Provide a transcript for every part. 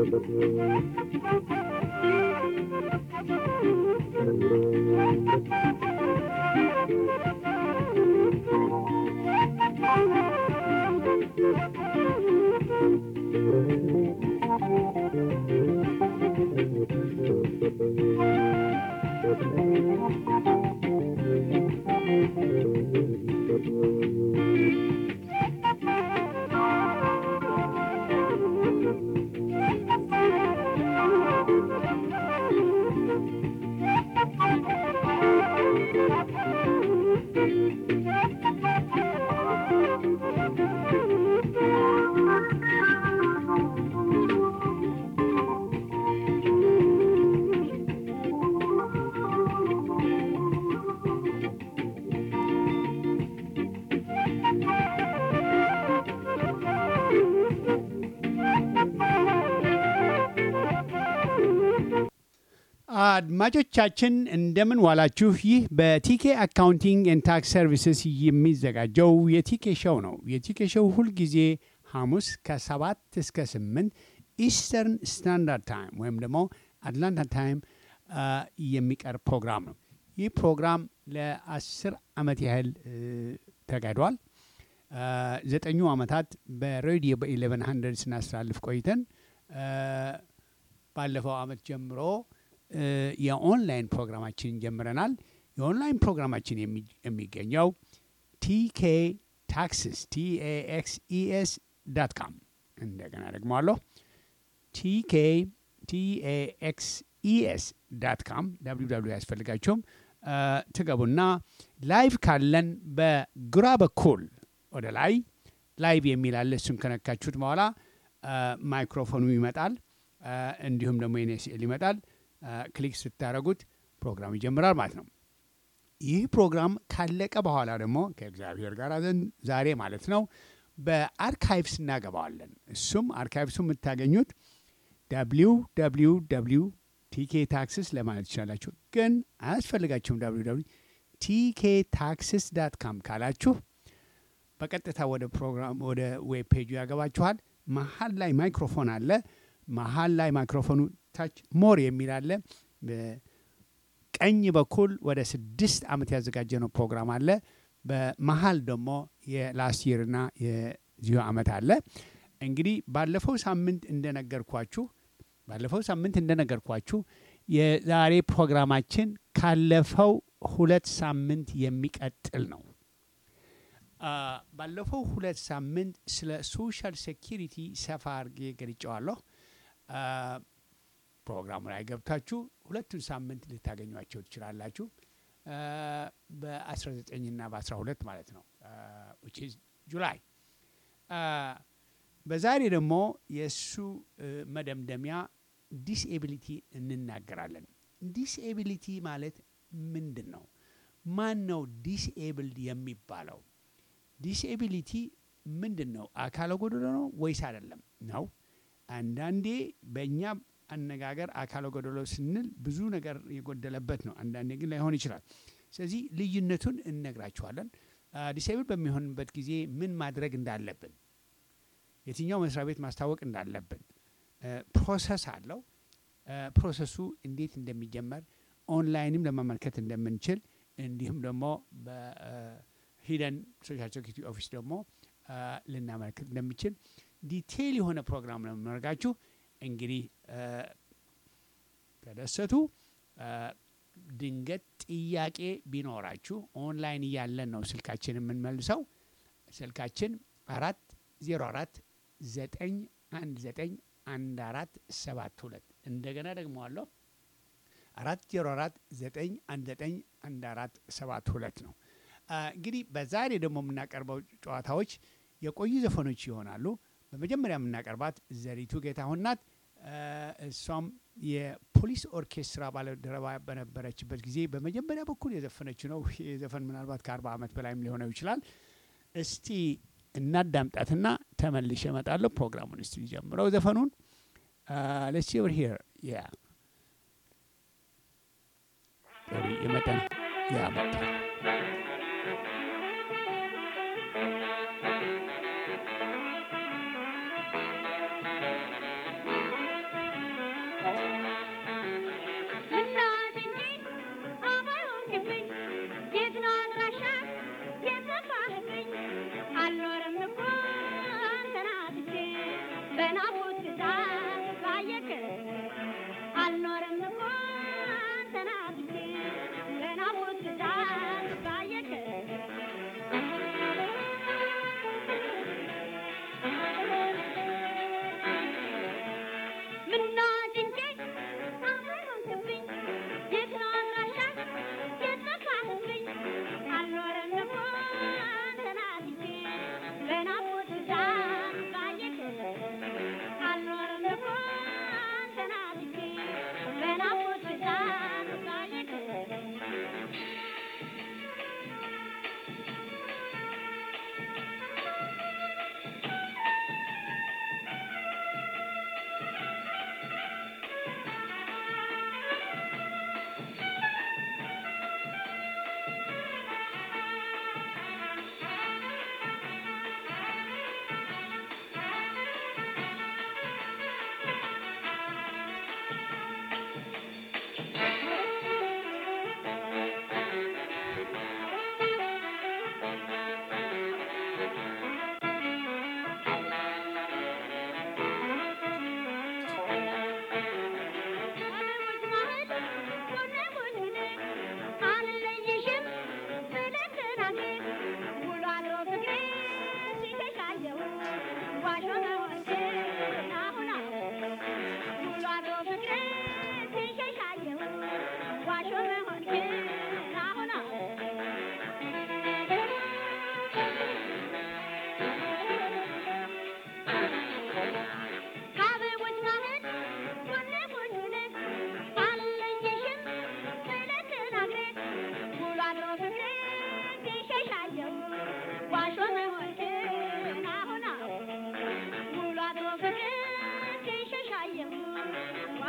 አድማጮቻችን እንደምን ዋላችሁ። ይህ በቲኬ አካውንቲንግ ኤንድ ታክስ ሰርቪስስ የሚዘጋጀው የቲኬ ሾው ነው። የቲኬ ሾው ሁልጊዜ ሐሙስ ከሰባት እስከ ስምንት ኢስተርን ስታንዳርድ ታይም ወይም ደግሞ አትላንታ ታይም የሚቀርብ ፕሮግራም ነው። ይህ ፕሮግራም ለአስር ዓመት ያህል ተካሂዷል። ዘጠኙ ዓመታት በሬዲዮ በኢሌቨን ሀንድረድ ስናስተላልፍ ቆይተን ባለፈው ዓመት ጀምሮ የኦንላይን ፕሮግራማችን ጀምረናል። የኦንላይን ፕሮግራማችን የሚገኘው ቲኬ ታክስስ ቲኤኤክስኢኤስ ዳት ካም እንደገና ደግመዋለሁ ቲኬ ቲኤኤክስኢኤስ ዳት ካም ዳብሊው ዳብሊው ያስፈልጋቸውም ትገቡና ላይቭ ካለን በግራ በኩል ወደ ላይ ላይቭ የሚል አለ። እሱን ከነካችሁት በኋላ ማይክሮፎኑ ይመጣል። እንዲሁም ደግሞ የኔ ስዕል ይመጣል። ክሊክ ስታደረጉት ፕሮግራም ይጀምራል ማለት ነው። ይህ ፕሮግራም ካለቀ በኋላ ደግሞ ከእግዚአብሔር ጋር ዛሬ ማለት ነው በአርካይቭስ እናገባዋለን። እሱም አርካይቭሱ የምታገኙት ዳብሊው ዳብሊው ዳብሊው ቲኬ ታክስስ ለማለት ይችላላችሁ። ግን አያስፈልጋችሁም። ዳብሊው ዳብሊው ቲኬ ታክስስ ዳት ካም ካላችሁ በቀጥታ ወደ ፕሮግራም ወደ ዌብ ፔጁ ያገባችኋል። መሀል ላይ ማይክሮፎን አለ። መሀል ላይ ማይክሮፎኑ ታች ሞር የሚል አለ። ቀኝ በኩል ወደ ስድስት ዓመት ያዘጋጀነው ፕሮግራም አለ። በመሀል ደግሞ የላስት ይርና የዚሁ ዓመት አለ። እንግዲህ ባለፈው ሳምንት እንደነገርኳችሁ ባለፈው ሳምንት እንደነገርኳችሁ የዛሬ ፕሮግራማችን ካለፈው ሁለት ሳምንት የሚቀጥል ነው። ባለፈው ሁለት ሳምንት ስለ ሶሻል ሴኪሪቲ ሰፋ አድርጌ ገልጨዋለሁ። ፕሮግራሙ ላይ ገብታችሁ ሁለቱን ሳምንት ልታገኟቸው ትችላላችሁ። በ19ና በ12 ማለት ነው ጁላይ። በዛሬ ደግሞ የእሱ መደምደሚያ ዲስኤቢሊቲ እንናገራለን። ዲስኤቢሊቲ ማለት ምንድን ነው? ማን ነው ዲስኤብልድ የሚባለው? ዲስኤቢሊቲ ምንድን ነው? አካለ ጎደሎ ነው ወይስ አይደለም ነው? አንዳንዴ በእኛ አነጋገር አካለ ጎደሎ ስንል ብዙ ነገር የጎደለበት ነው። አንዳንዴ ግን ላይሆን ይችላል። ስለዚህ ልዩነቱን እነግራችኋለን። ዲስኤብል በሚሆንበት ጊዜ ምን ማድረግ እንዳለብን፣ የትኛው መስሪያ ቤት ማስታወቅ እንዳለብን ፕሮሰስ አለው። ፕሮሰሱ እንዴት እንደሚጀመር ኦንላይንም ለማመልከት እንደምንችል እንዲሁም ደግሞ በሂደን ሶሻል ሴኩሪቲ ኦፊስ ደግሞ ልናመለክት እንደሚችል ዲቴይል የሆነ ፕሮግራም ነው የምናደርጋችሁ። እንግዲህ ተደሰቱ። ድንገት ጥያቄ ቢኖራችሁ ኦንላይን እያለን ነው ስልካችን የምንመልሰው። ስልካችን አራት ዜሮ አራት ዘጠኝ አንድ ዘጠኝ አንድ አራት ሰባት ሁለት እንደገና ደግሞ አለሁ አራት ዜሮ አራት ዘጠኝ አንድ ዘጠኝ አንድ አራት ሰባት ሁለት ነው። እንግዲህ በዛሬ ደግሞ የምናቀርበው ጨዋታዎች የቆዩ ዘፈኖች ይሆናሉ። በመጀመሪያ የምናቀርባት ዘሪቱ ጌታሁን ናት። እሷም የፖሊስ ኦርኬስትራ ባልደረባ በነበረችበት ጊዜ በመጀመሪያ በኩል የዘፈነችው ነው። የዘፈን ምናልባት ከአርባ ዓመት በላይም ሊሆነው ይችላል። እስቲ እናዳምጣትና ተመልሼ እመጣለሁ። ፕሮግራሙን እስቲ ጀምረው ዘፈኑን ሌትስ ሲ ኦቨር ሂር ያ የመጠን ያ መጣ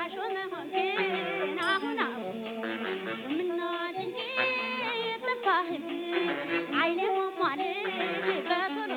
ዋሾ መሆንህን አሁን አሁን ምናት እንጂ ጠፋህብ አይኔ ሟሟል በቶሎ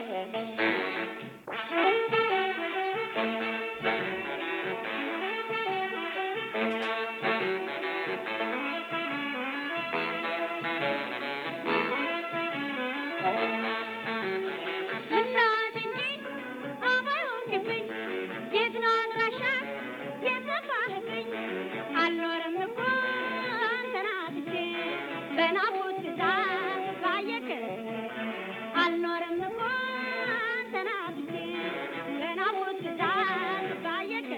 ምናት እንጂ አባይሆንክብኝ የት ነው አድራሻ የጠፋህብኝ አልኖርም እኮ አንተን አጥቼ በናፍቆት ብዛት ባየክ አልኖርም እኮ አንተን አጥቼ በናፍቆት ብዛት ባየክ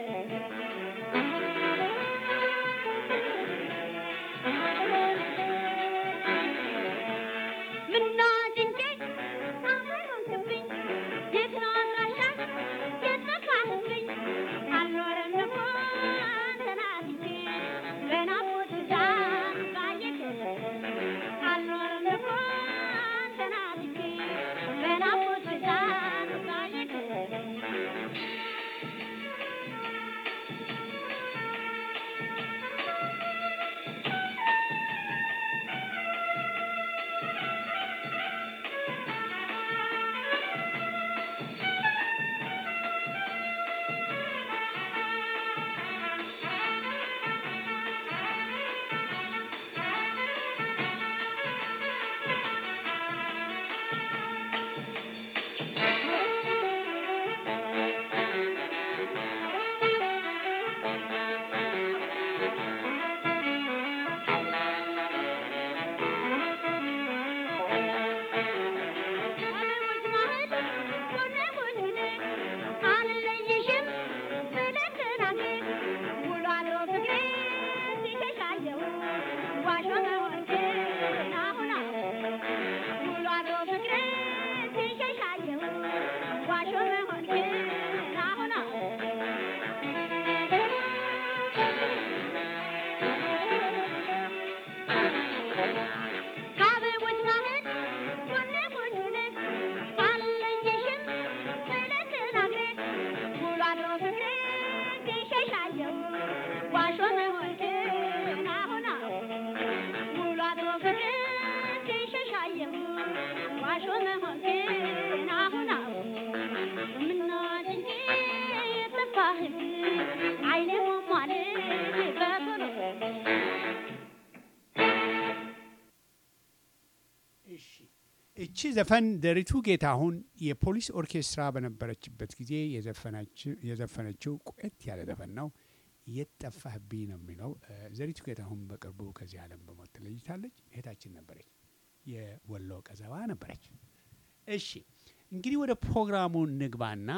ምናት እንጂ አባይሆንክብኝ የት ነው አድራሻ የጠፋህብኝ አልኖርም እኮ አንተን አጥቼ በናፍቆት ብዛት ባየክ አልኖርም እኮ አንተን አጥቼ በናፍቆት ብዛት ባየክ ከአበቦች ማህል ጎኔ ጎኔ አልለየሽም ብለህ ተናግረህ ውሎ አድሮ ፍቅሬ ሲሸሻየው ዋሾ መሆንህን አሁን አሁን ውሎ አድሮ ፍቅሬ ሲሸሻየው ዋሾ መሆንህን አሁን አሁን ምናት እንጂ ጠፋህብ አይኔ ሟሟል በቶሎ እሺ እቺ ዘፈን ደሪቱ ጌታሁን የፖሊስ ኦርኬስትራ በነበረችበት ጊዜ የዘፈናች- የዘፈነችው ቆየት ያለ ዘፈን ነው። የት ጠፋህብኝ ነው የሚለው። እ፣ ዘሪቱ ጌታሁን በቅርቡ ከዚህ ዓለም በሞት ተለይታለች። እህታችን ነበረች፣ የወሎ ቀዘባ ነበረች። እሺ እንግዲህ ወደ ፕሮግራሙ ንግባና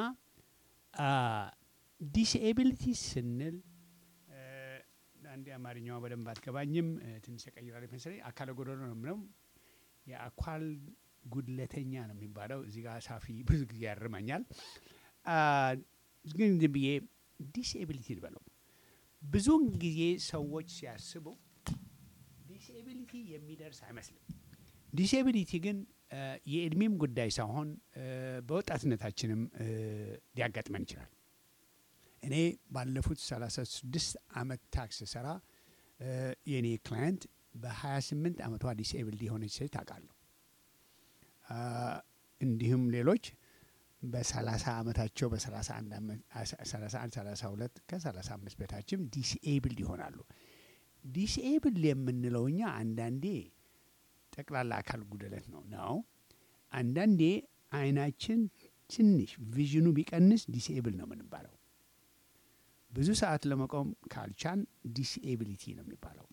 ዲስኤቢሊቲ ስንል እ፣ አንድ አማርኛዋ በደንብ አትገባኝም፣ እ፣ ትንሽ ተቀይራለች መሰለኝ። አካለ ጎደሎ ነው የምለው የአካል ጉድለተኛ ነው የሚባለው። እዚህ ጋር ሳፊ ብዙ ጊዜ ያርመኛል። አ፣ ግን ዝም ብዬ ዲስኤቢሊቲ ልበለው። ብዙውን ጊዜ ሰዎች ሲያስቡ ዲስኤቢሊቲ የሚደርስ አይመስልም። ዲስኤቢሊቲ ግን አ፣ የእድሜም ጉዳይ ሳይሆን አ፣ በወጣትነታችንም አ፣ ሊያጋጥመን ይችላል። እኔ ባለፉት 36 ዓመት ታክስ ሰራ የእኔ ክላየንት በ28 ዓመቷ ዲስኤብልድ የሆነች ሴት ታውቃለሁ። አ፣ እንዲሁም ሌሎች በ30 ዓመታቸው በ31 31 32 ከ35 በታችም ዲስኤብልድ ይሆናሉ። ዲስኤብልድ የምንለው እኛ አንዳንዴ ጠቅላላ አካል ጉድለት ነው ነው። አንዳንዴ አይናችን ትንሽ ቪዥኑ ቢቀንስ ዲስኤብል ነው የምንባለው። ብዙ ሰዓት ለመቆም ካልቻን ዲስኤቢሊቲ ነው የሚባለው።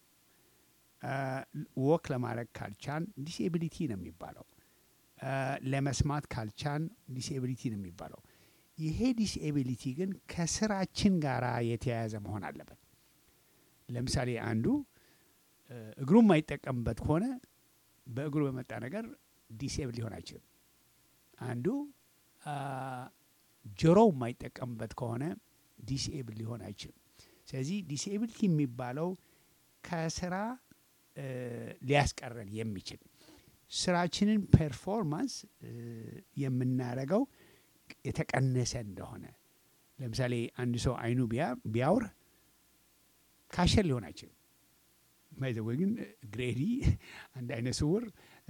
ወክ ለማድረግ ካልቻን ዲስኤቢሊቲ ነው የሚባለው። አ፣ ለመስማት ካልቻን ዲስኤቢሊቲ ነው የሚባለው። ይሄ ዲስኤቢሊቲ ግን ከስራችን ጋር የተያያዘ መሆን አለበት። ለምሳሌ አንዱ እ፣ እግሩ የማይጠቀምበት ከሆነ በእግሩ በመጣ ነገር ዲስኤብል ሊሆን አይችልም። አንዱ አ፣ ጆሮው የማይጠቀምበት ከሆነ ዲስኤብል ሊሆን አይችልም። ስለዚህ ዲስኤቢሊቲ የሚባለው ከስራ እ፣ ሊያስቀረን የሚችል ስራችንን ፐርፎርማንስ እ፣ የምናደርገው የተቀነሰ እንደሆነ ለምሳሌ አንድ ሰው አይኑ ቢያ- ቢያውር ካሸር ሊሆን አይችልም። ባይዘወይ ግን ግሬዲ አንድ አይነ ስውር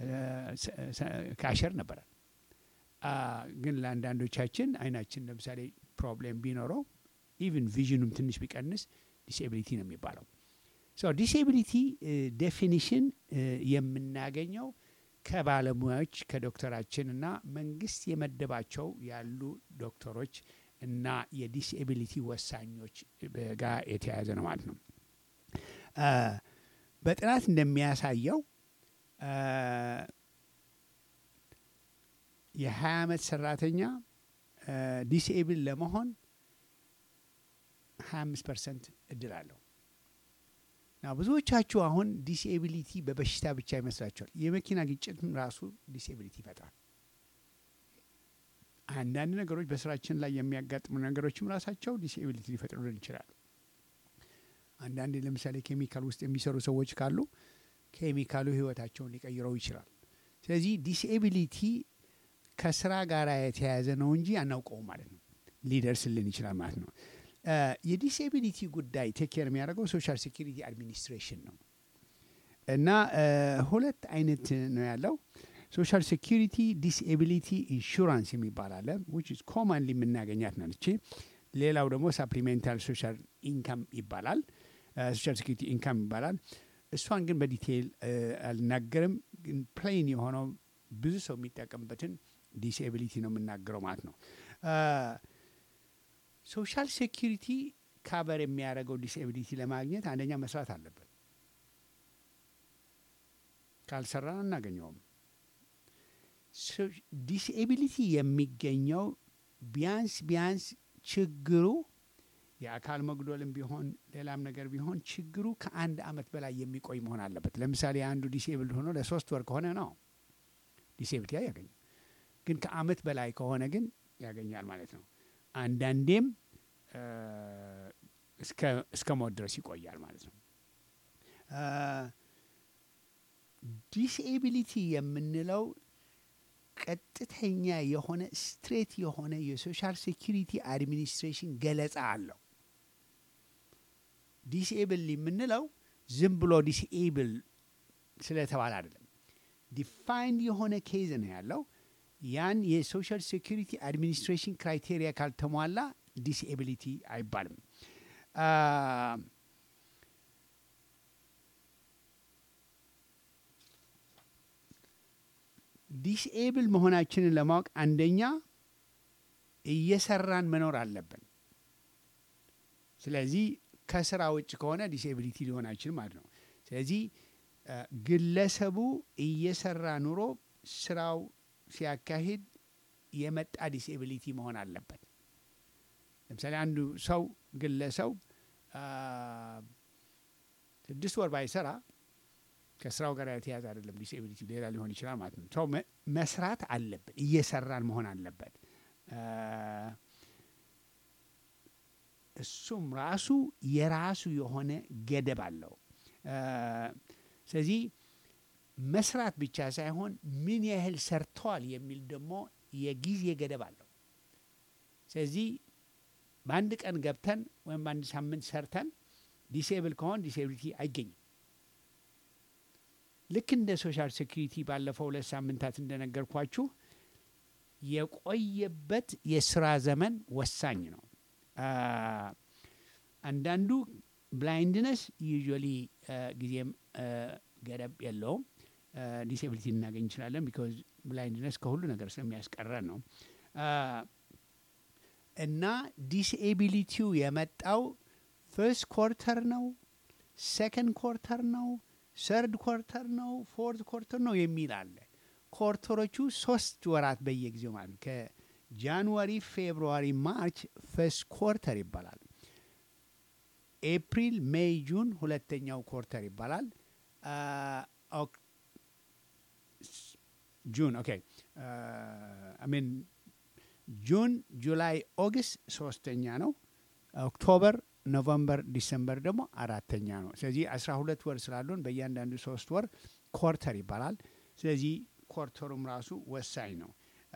ካሸር ነበረ። ግን ለአንዳንዶቻችን አይናችን ለምሳሌ ፕሮብሌም ቢኖረው ኢቭን ቪዥኑም ትንሽ ቢቀንስ ዲስኤቢሊቲ ነው የሚባለው። ዲስኤቢሊቲ ዴፊኒሽን የምናገኘው ከባለሙያዎች ከዶክተራችን እና መንግስት የመደባቸው ያሉ ዶክተሮች እና የዲስኤቢሊቲ ወሳኞች ጋር የተያያዘ ነው ማለት ነው። በጥናት እንደሚያሳየው የ20 ዓመት ሰራተኛ ዲስኤብል ለመሆን 25 ፐርሰንት እድል አለው። ና ብዙዎቻችሁ አሁን ዲስኤቢሊቲ በበሽታ ብቻ ይመስላችኋል። የመኪና ግጭትም ራሱ ዲስኤቢሊቲ ይፈጥራል። አንዳንድ ነገሮች በስራችን ላይ የሚያጋጥሙ ነገሮችም ራሳቸው ዲስኤቢሊቲ ሊፈጥሩልን ይችላሉ። አንዳንዴ ለምሳሌ ኬሚካል ውስጥ የሚሰሩ ሰዎች ካሉ ኬሚካሉ ህይወታቸውን ሊቀይረው ይችላል። ስለዚህ ዲስኤቢሊቲ ከስራ ጋር የተያያዘ ነው እንጂ አናውቀውም ማለት ነው። ሊደርስልን ይችላል ማለት ነው። የዲስኤቢሊቲ ጉዳይ ቴክ ኬር የሚያደርገው ሶሻል ሴኪሪቲ አድሚኒስትሬሽን ነው እና ሁለት አይነት ነው ያለው። ሶሻል ሴኪሪቲ ዲስኤቢሊቲ ኢንሹራንስ የሚባል አለ ዊች ኢዝ ኮማንሊ የምናገኛት ነች። ሌላው ደግሞ ሳፕሊሜንታል ሶሻል ኢንካም ይባላል። ሶሻል ሴኪሪቲ ኢንካም ይባላል። እሷን ግን በዲቴይል አልናገርም። ግን ፕሌን የሆነው ብዙ ሰው የሚጠቀምበትን ዲስኤቢሊቲ ነው የምናገረው ማለት ነው። ሶሻል ሴኪሪቲ ካቨር የሚያደርገው ዲስኤቢሊቲ ለማግኘት አንደኛ መስራት አለብን። ካልሰራን አናገኘውም። ዲስኤቢሊቲ የሚገኘው ቢያንስ ቢያንስ ችግሩ የአካል መጉደልም ቢሆን ሌላም ነገር ቢሆን ችግሩ ከአንድ አመት በላይ የሚቆይ መሆን አለበት። ለምሳሌ አንዱ ዲስኤብል ሆኖ ለሶስት ወር ከሆነ ነው ዲስኤቢሊቲ ያገኝ፣ ግን ከአመት በላይ ከሆነ ግን ያገኛል ማለት ነው። አንዳንዴም እስከ ሞት ድረስ ይቆያል ማለት ነው። ዲስኤቢሊቲ የምንለው ቀጥተኛ የሆነ ስትሬት የሆነ የሶሻል ሴኪሪቲ አድሚኒስትሬሽን ገለጻ አለው። ዲስኤብል የምንለው ዝም ብሎ ዲስኤብል ስለተባለ አይደለም። ዲፋይንድ የሆነ ኬዝ ነው ያለው። ያን የሶሻል ሴኪሪቲ አድሚኒስትሬሽን ክራይቴሪያ ካልተሟላ ዲስኤቢሊቲ አይባልም። ዲስኤብል መሆናችንን ለማወቅ አንደኛ እየሰራን መኖር አለብን። ስለዚህ ከስራ ውጭ ከሆነ ዲስኤቢሊቲ ሊሆን አይችልም ማለት ነው። ስለዚህ ግለሰቡ እየሰራ ኑሮ ስራው ሲያካሂድ የመጣ ዲስኤቢሊቲ መሆን አለበት። ለምሳሌ አንዱ ሰው ግለሰው ስድስት ወር ባይሰራ ከስራው ጋር የተያዘ አይደለም፣ ዲስኤቢሊቲ ሌላ ሊሆን ይችላል ማለት ነው። ሰው መስራት አለብን፣ እየሰራን መሆን አለበት። እሱም ራሱ የራሱ የሆነ ገደብ አለው። ስለዚህ መስራት ብቻ ሳይሆን ምን ያህል ሰርተዋል የሚል ደግሞ የጊዜ ገደብ አለው። ስለዚህ በአንድ ቀን ገብተን ወይም በአንድ ሳምንት ሰርተን ዲሴብል ከሆን ዲሴቢሊቲ አይገኝም። ልክ እንደ ሶሻል ሴኩሪቲ ባለፈው ሁለት ሳምንታት እንደነገርኳችሁ የቆየበት የስራ ዘመን ወሳኝ ነው። አንዳንዱ ብላይንድነስ ዩዥዋሊ ጊዜም ገደብ የለውም። ዲስኤቢሊቲ ልናገኝ እንችላለን። ቢካዝ ብላይንድነስ ከሁሉ ነገር ስለሚያስቀረን ነው። እና ዲስኤቢሊቲው የመጣው ፈርስት ኮርተር ነው፣ ሴከንድ ኮርተር ነው፣ ሰርድ ኮርተር ነው፣ ፎርት ኮርተር ነው የሚል አለ። ኮርተሮቹ ሶስት ወራት በየጊዜው ማለት ነው። ከጃንዋሪ፣ ፌብሩዋሪ፣ ማርች ፈርስት ኮርተር ይባላል። ኤፕሪል፣ ሜይ፣ ጁን ሁለተኛው ኮርተር ይባላል። ጁን ኦኬ አሚን ጁን፣ ጁላይ፣ ኦገስት ሶስተኛ ነው። ኦክቶበር፣ ኖቨምበር፣ ዲሰምበር ደግሞ አራተኛ ነው። ስለዚህ አስራ ሁለት ወር ስላሉን በእያንዳንዱ ሶስት ወር ኮርተር ይባላል። ስለዚህ ኮርተሩም ራሱ ወሳኝ ነው።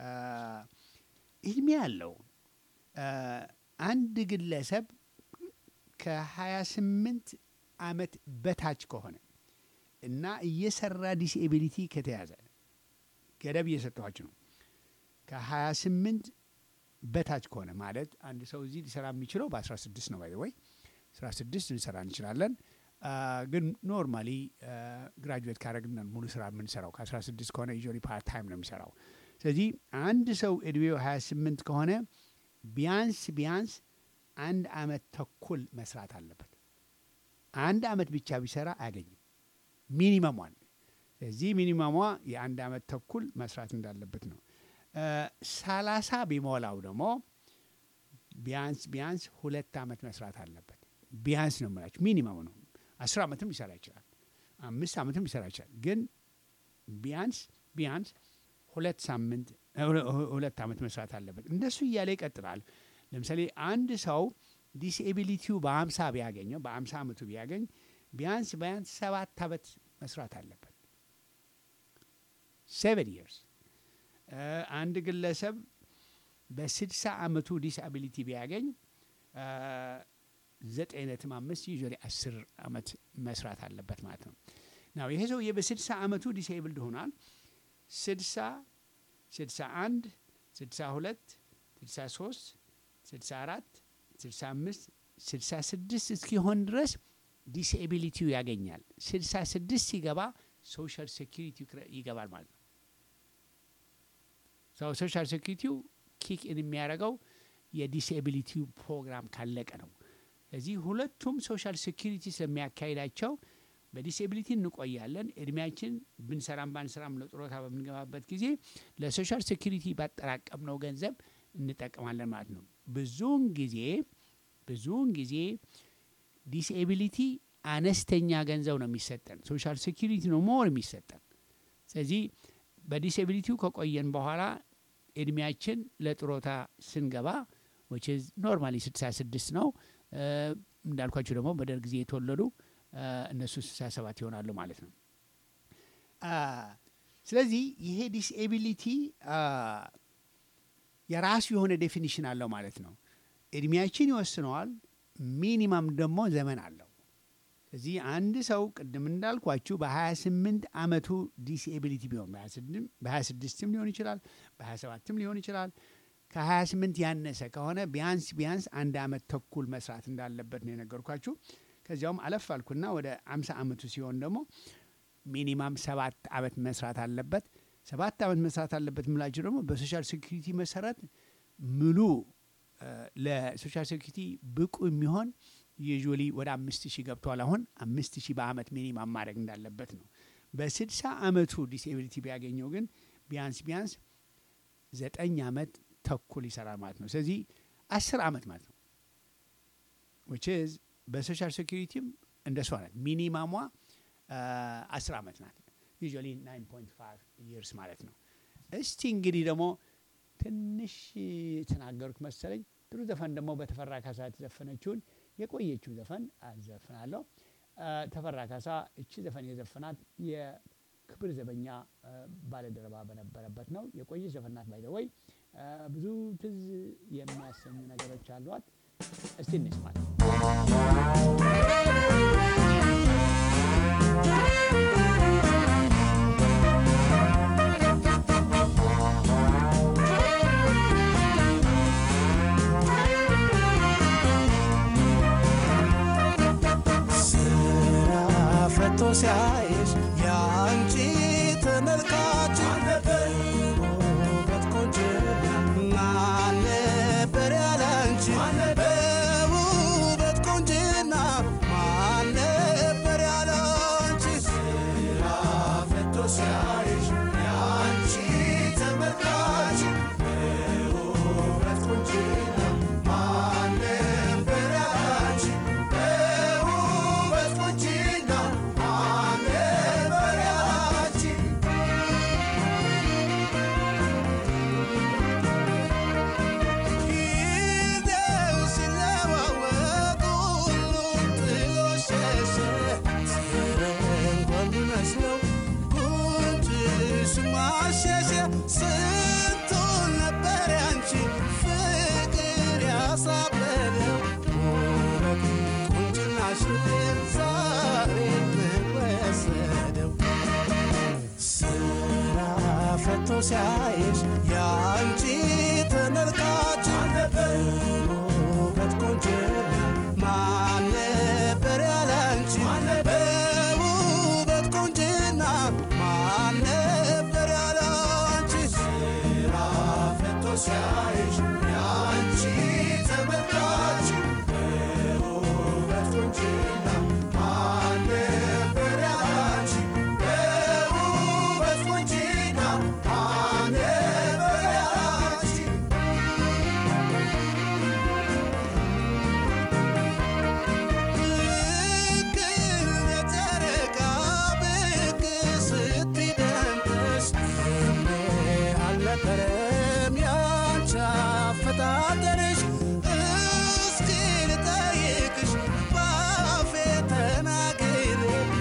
እድሜ ያለው አንድ ግለሰብ ከ28 ዓመት በታች ከሆነ እና እየሰራ ዲስኤቢሊቲ ከተያዘ ገደብ እየሰጠኋችሁ ነው። ከ28 በታች ከሆነ ማለት አንድ ሰው እዚህ ሊሰራ የሚችለው በ16 ነው። ባይ ወይ 16 ልንሰራ እንችላለን። ግን ኖርማሊ ግራጁዌት ካረግን ሙሉ ስራ የምንሰራው ከ16 ከሆነ ዩዥዋሊ ፓርት ታይም ነው የሚሰራው። ስለዚህ አንድ ሰው እድሜው 28 ከሆነ ቢያንስ ቢያንስ አንድ አመት ተኩል መስራት አለበት። አንድ አመት ብቻ ቢሰራ አያገኝም ሚኒመሟን። ስለዚህ ሚኒመሟ የአንድ አመት ተኩል መስራት እንዳለበት ነው። ሰላሳ ቢሞላው ደግሞ ቢያንስ ቢያንስ ሁለት አመት መስራት አለበት። ቢያንስ ነው የምላችሁ ሚኒመሙ ነው። አስር አመትም ሊሰራ ይችላል። አምስት አመትም ሊሰራ ይችላል። ግን ቢያንስ ቢያንስ ሁለት ሳምንት ሁለት አመት መስራት አለበት። እንደሱ እያለ ይቀጥላል። ለምሳሌ አንድ ሰው ዲስኤቢሊቲው በአምሳ ቢያገኘው በአምሳ አመቱ ቢያገኝ ቢያንስ ቢያንስ ሰባት አመት መስራት አለበት። ሴቨን ይርስ አንድ ግለሰብ በስድሳ አመቱ ዲስአቢሊቲ ቢያገኝ ዘጠኝ ነጥብ አምስት ዩዥዋሊ አስር አመት መስራት አለበት ማለት ነው። ናው ይሄ ሰውዬ በስድሳ አመቱ ዲስኤብልድ ሆኗል። ስድሳ ስድሳ አንድ ስድሳ ሁለት ስድሳ ሶስት ስድሳ አራት ስድሳ አምስት ስድሳ ስድስት እስኪሆን ድረስ ዲስኤቢሊቲው ያገኛል። ስድሳ ስድስት ሲገባ ሶሻል ሴኪሪቲ ይገባል ማለት ነው። ሰው ሶሻል ሴኪሪቲው ኪክ ኢን የሚያደርገው የዲስኤቢሊቲው ፕሮግራም ካለቀ ነው። ስለዚህ ሁለቱም ሶሻል ሴኪሪቲ ስለሚያካሂዳቸው በዲስኤቢሊቲ እንቆያለን። እድሜያችን ብንሰራም ባንሰራም ለጡረታ በምንገባበት ጊዜ ለሶሻል ሴኪሪቲ ባጠራቀምነው ገንዘብ እንጠቀማለን ማለት ነው። ብዙውን ጊዜ ብዙውን ጊዜ ዲስኤቢሊቲ አነስተኛ ገንዘብ ነው የሚሰጠን፣ ሶሻል ሴኪሪቲ ነው ሞር የሚሰጠን። ስለዚህ በዲስኤቢሊቲው ከቆየን በኋላ እድሜያችን ለጡረታ ስንገባ ዊች ኢዝ ኖርማሊ 66 ነው። እንዳልኳቸው ደግሞ በደርግ ጊዜ የተወለዱ እነሱ 67 ይሆናሉ ማለት ነው። ስለዚህ ይሄ ዲስኤቢሊቲ የራሱ የሆነ ዴፊኒሽን አለው ማለት ነው። እድሜያችን ይወስነዋል። ሚኒማም ደግሞ ዘመን አለው። ስለዚህ አንድ ሰው ቅድም እንዳልኳችሁ በ28 ዓመቱ ዲስኤቢሊቲ ቢሆን በ26ም ሊሆን ይችላል፣ በ27ም ሊሆን ይችላል። ከ28 ያነሰ ከሆነ ቢያንስ ቢያንስ አንድ አመት ተኩል መስራት እንዳለበት ነው የነገርኳችሁ። ከዚያውም አለፍ አልኩና ወደ 50 ዓመቱ ሲሆን ደግሞ ሚኒማም ሰባት አመት መስራት አለበት። ሰባት አመት መስራት አለበት የምላችሁ ደግሞ በሶሻል ሴኩሪቲ መሰረት ሙሉ ለሶሻል ሴኩሪቲ ብቁ የሚሆን ዩዥዋሊ ወደ አምስት ሺህ ገብቷል። አሁን አምስት ሺህ በአመት ሚኒማም ማድረግ እንዳለበት ነው። በስድሳ አመቱ ዲስኤቢሊቲ ቢያገኘው ግን ቢያንስ ቢያንስ ዘጠኝ አመት ተኩል ይሰራል ማለት ነው። ስለዚህ አስር አመት ማለት ነው ዊች ኢዝ በሶሻል ሴኩሪቲም እንደሷ ናት። ሚኒማሟ አስር አመት ናት። ዩዥዋሊ ናይን ፖይንት ፋይቭ ይርስ ማለት ነው። እስቲ እንግዲህ ደግሞ ትንሽ የተናገሩት መሰለኝ ጥሩ ዘፈን ደግሞ በተፈራ ካሳ የተዘፈነችውን የቆየችው ዘፈን አዘፍናለሁ። ተፈራ ካሳ እቺ ዘፈን የዘፈናት የክብር ዘበኛ ባለደረባ በነበረበት ነው። የቆየች ዘፈን ናት። ባይ ወይ ብዙ ትዝ የሚያሰኙ ነገሮች አሏት። እስቲ እንስማት። ፈቶ ሲያይሽ የአንቺ ተመልካች ውበት ቆንጆ ማን ነበር ያላንቺ በውበት ቆንጅና ማን ነበር ያላንቺ ስራ ፈቶ ሲያይሽ የአንቺ ተመልካች በውበት ቆንጅና ማን ነበር ያላንቺ በውበት ቆንጅና ማን ነበር ያላንቺ ጊዜው ሲለዋወጥ ሁሉም ጥሎ ሸሸ። እንኳን ቢመስለው ጉንጭሽ ማሸሸ። ስንቱን ነበር ያንቺ ፍቅር ያሳበደው ውበት ቁንጅናሽን ዛሬ ፈቶ ሲያይሽ የአንቺ ተመልካች በውበት ቆንጅና ማን ነበር ያላንቺ በውበት ቆንጅና ማን ነበር ያላንቺ ስራ ፈቶ ሲያይሽ የአንቺ ተመልካች በውበት ቆንጅና ማን ነበር ያላንቺ በውበት ቆንጅና ማን ነበር ያላንቺ ልክ እንደ ጨረቃ ብቅ ስትይ ደምቀሽ እኔ አልነበረም ያንቺ አፈጣጠርሽ እስኪ ልጠይቅሽ ባፌ ተናግሬ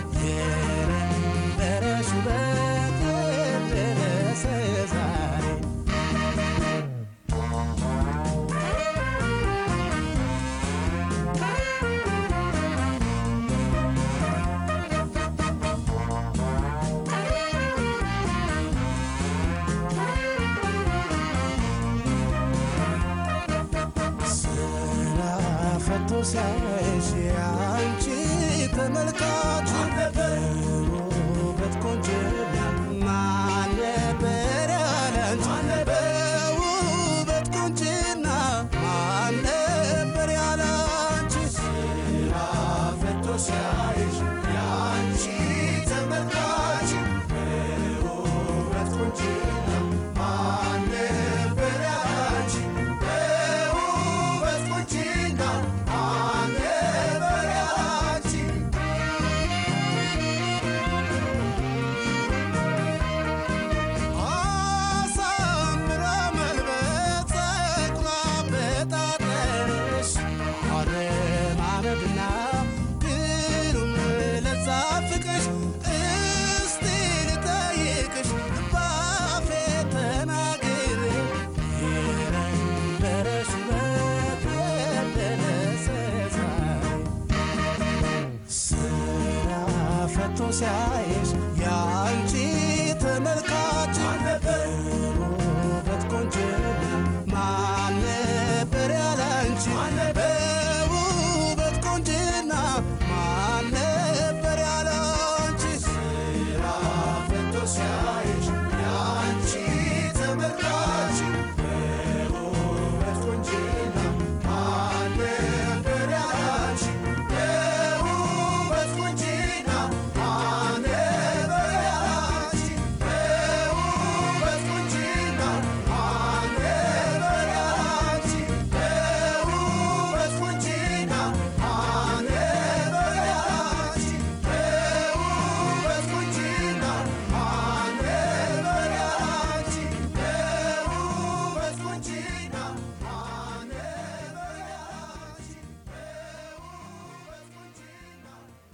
የነበረሽ ውበት የደረሰ ዛሬ ስራ ፈቶ ሲያይሽ የአንቺ ተመልካች በውበት ቆንጅና ማን ነበር ያላንቺ በውበት ቆንጅና ማን ነበር ያላንቺ ስራ ፈቶ ሲያይሽ የአንቺ ተመልካች በውበት ቆንጅና ማን ነበር ያላንቺ በውበት ቆንጅና ማን ነበር ያላንቺ አሳምራ መልበስ ጸጉሯ በጣጠርሽ አረማመድና ግሩም ለዛ ፍቅርሽ እስቲ ልጠይቅሽ ባፌ ተናግሬ የነበረሽ ውበት የደረሰ ዛሬ ስራ ፈቶ ሲያይሽ የአንቺ ተመልካች በውበት ቆንጅና ማን ነበር ያላንቺ በውበት ቆንጅና ማን ነበር ያላንቺ ስራ ፈቶ ሲያይሽ የአንቺ ተመልካች በውበት ቆንጅና ማን ነበር ያላንቺ በውበት ቆንጅና ማን ነበር ያላንቺ በውበት ቆንጅና ማን ነበር ያላንቺ በውበት ቆንጅና ማን ነበር ያላንቺ በውበት ቆንጅና ማን ነበር ያላንቺ በውበት ቆንጅና ማን ነበር ያላንቺ በውበት ቆንጅና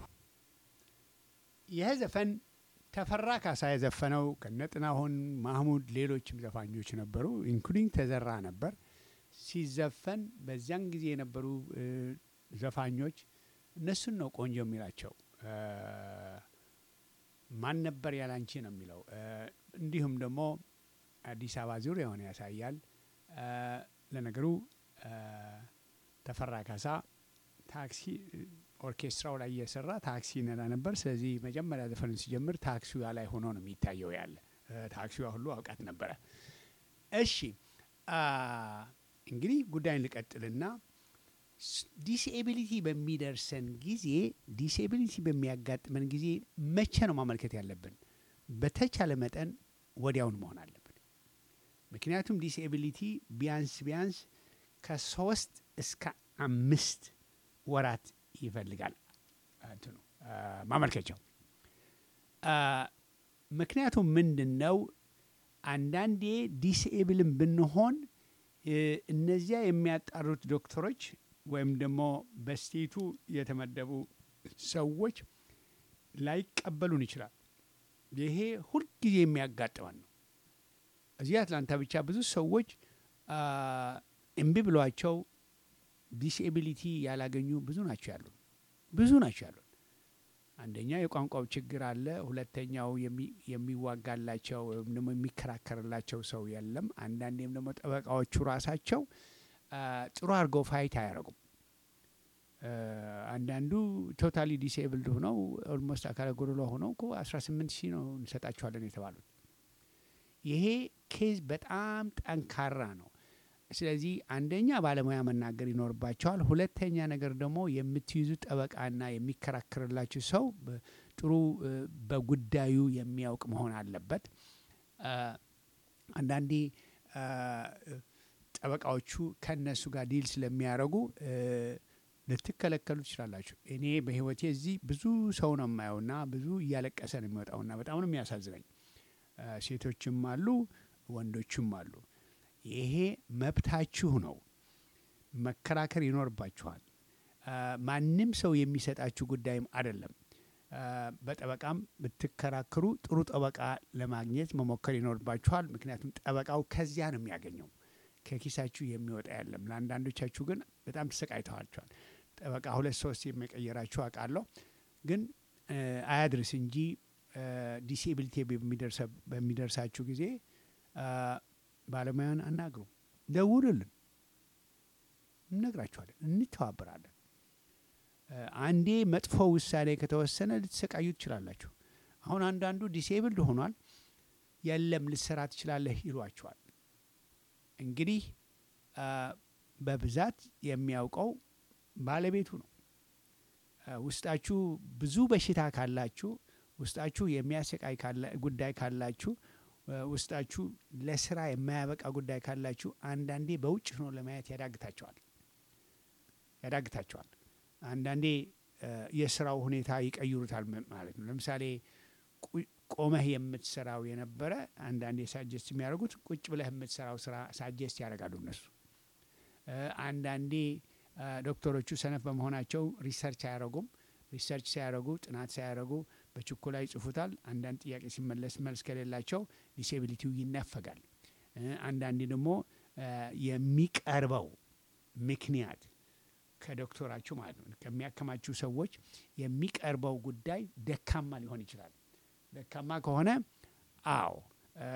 ይህ ዘፈን ተፈራ ካሳ የዘፈነው ከነጥናሁን ማህሙድ፣ ሌሎችም ዘፋኞች ነበሩ፣ ኢንክሉዲንግ ተዘራ ነበር ሲዘፈን። በዚያን ጊዜ የነበሩ እ፣ ዘፋኞች እነሱን ነው ቆንጆ የሚላቸው። እ፣ ማን ነበር ያላንቺ ነው የሚለው። እ፣ እንዲሁም ደግሞ አዲስ አበባ ዙሪያውን ያሳያል። እ፣ ለነገሩ እ፣ ተፈራ ካሳ ታክሲ ኦርኬስትራው ላይ እየሰራ ታክሲ ነዳ ነበር። ስለዚህ መጀመሪያ ዘፈን ሲጀምር ታክሲዋ ላይ ሆኖ ነው የሚታየው ያለ እ፣ ታክሲዋ ሁሉ አውቃት ነበረ። እሺ አ፣ እንግዲህ ጉዳይን ልቀጥልና ዲስኤቢሊቲ በሚደርሰን ጊዜ ዲስኤቢሊቲ በሚያጋጥመን ጊዜ መቼ ነው ማመልከት ያለብን? በተቻለ መጠን ወዲያውን መሆን አለብን። ምክንያቱም ዲስኤቢሊቲ ቢያንስ ቢያንስ ከሶስት እስከ አምስት ወራት ይፈልጋል እንትኑ አ፣ ማመልከቻው አ፣ ምክንያቱም ምንድን ነው አንዳንዴ ዲስኤብልን ብንሆን እ፣ እነዚያ የሚያጣሩት ዶክተሮች ወይም ደግሞ በስቴቱ የተመደቡ ሰዎች ላይቀበሉን ይችላል። ይሄ ሁልጊዜ የሚያጋጥመን ነው። እዚህ አትላንታ ብቻ ብዙ ሰዎች አ፣ እምቢ ብሏቸው ዲስኤቢሊቲ ያላገኙ ብዙ ናቸው ያሉን ብዙ ናቸው ያሉን። አንደኛ የቋንቋው ችግር አለ። ሁለተኛው የሚ- የሚዋጋላቸው ወይም ደግሞ የሚከራከርላቸው ሰው የለም። አንዳንዴም ደግሞ ጠበቃዎቹ ራሳቸው አ፣ ጥሩ አድርገው ፋይት አያደርጉም። አ፣ አንዳንዱ ቶታሊ ዲስኤብልድ ሆነው ኦልሞስት አካለ ጎደሎ ሆነው እኮ 18 ሺህ ነው እንሰጣቸዋለን የተባሉት። ይሄ ኬዝ በጣም ጠንካራ ነው። ስለዚህ አንደኛ ባለሙያ መናገር ይኖርባቸዋል። ሁለተኛ ነገር ደግሞ የምትይዙት ጠበቃና የሚከራከርላችሁ ሰው በ- ጥሩ እ፣ በጉዳዩ የሚያውቅ መሆን አለበት። አ፣ አንዳንዴ አ፣ ጠበቃዎቹ ከእነሱ ጋር ዲል ስለሚያደርጉ እ፣ ልትከለከሉ ትችላላችሁ። እኔ በህይወቴ እዚህ ብዙ ሰው ነው የማየውና ብዙ እያለቀሰ ነው የሚወጣውና በጣም ነው የሚያሳዝነኝ። አ፣ ሴቶችም አሉ፣ ወንዶችም አሉ። ይሄ መብታችሁ ነው። መከራከር ይኖርባችኋል። አ፣ ማንም ሰው የሚሰጣችሁ ጉዳይም አይደለም። አ፣ በጠበቃም ብትከራከሩ ጥሩ ጠበቃ ለማግኘት መሞከር ይኖርባችኋል። ምክንያቱም ጠበቃው ከዚያ ነው የሚያገኘው፣ ከኪሳችሁ የሚወጣ የለም። ለአንዳንዶቻችሁ ግን በጣም ተሰቃይተዋቸዋል። ጠበቃ ሁለት ሶስት የሚቀየራችሁ አውቃለሁ፣ ግን አ፣ አያድርስ እንጂ ዲስኤቢሊቲ በሚደርሳችሁ ጊዜ አ፣ ባለሙያን አናግሩ፣ ደውሉልን፣ እነግራችኋለን፣ እንተባበራለን። አ፣ አንዴ መጥፎ ውሳኔ ከተወሰነ ልትሰቃዩ ትችላላችሁ። አሁን አንዳንዱ ዲስኤብልድ ሆኗል፣ የለም ልትሰራ ትችላለህ ይሏቸዋል። እንግዲህ አ፣ በብዛት የሚያውቀው ባለቤቱ ነው። አ፣ ውስጣችሁ ብዙ በሽታ ካላችሁ፣ ውስጣችሁ የሚያሰቃይ ካላ- ጉዳይ ካላችሁ፣ አ፣ ውስጣችሁ ለስራ የማያበቃ ጉዳይ ካላችሁ አንዳንዴ በውጭ ሆኖ ለማየት ያዳግታቸዋል ያዳግታቸዋል። አንዳንዴ አ፣ የስራው ሁኔታ ይቀይሩታል ም- ማለት ነው። ለምሳሌ ቁ- ቆመህ የምትሰራው የነበረ አንዳንዴ ሳጀስት የሚያደርጉት ቁጭ ብለህ የምትሰራው ስራ ሳጀስት ያደርጋሉ እነሱ። አ፣ አንዳንዴ አ፣ ዶክተሮቹ ሰነፍ በመሆናቸው ሪሰርች አያደርጉም። ሪሰርች ሳያደርጉ ጥናት ሳያደርጉ በችኮላ ይጽፉታል። አንዳንድ ጥያቄ ሲመለስ መልስ ከሌላቸው ዲሴቢሊቲው ይነፈጋል። እ፣ አንዳንዴ ደግሞ አ፣ የሚቀርበው ምክንያት ከዶክተራችሁ ማለት ነው ከሚያከማችሁ ሰዎች የሚቀርበው ጉዳይ ደካማ ሊሆን ይችላል። ደካማ ከሆነ አዎ አ፣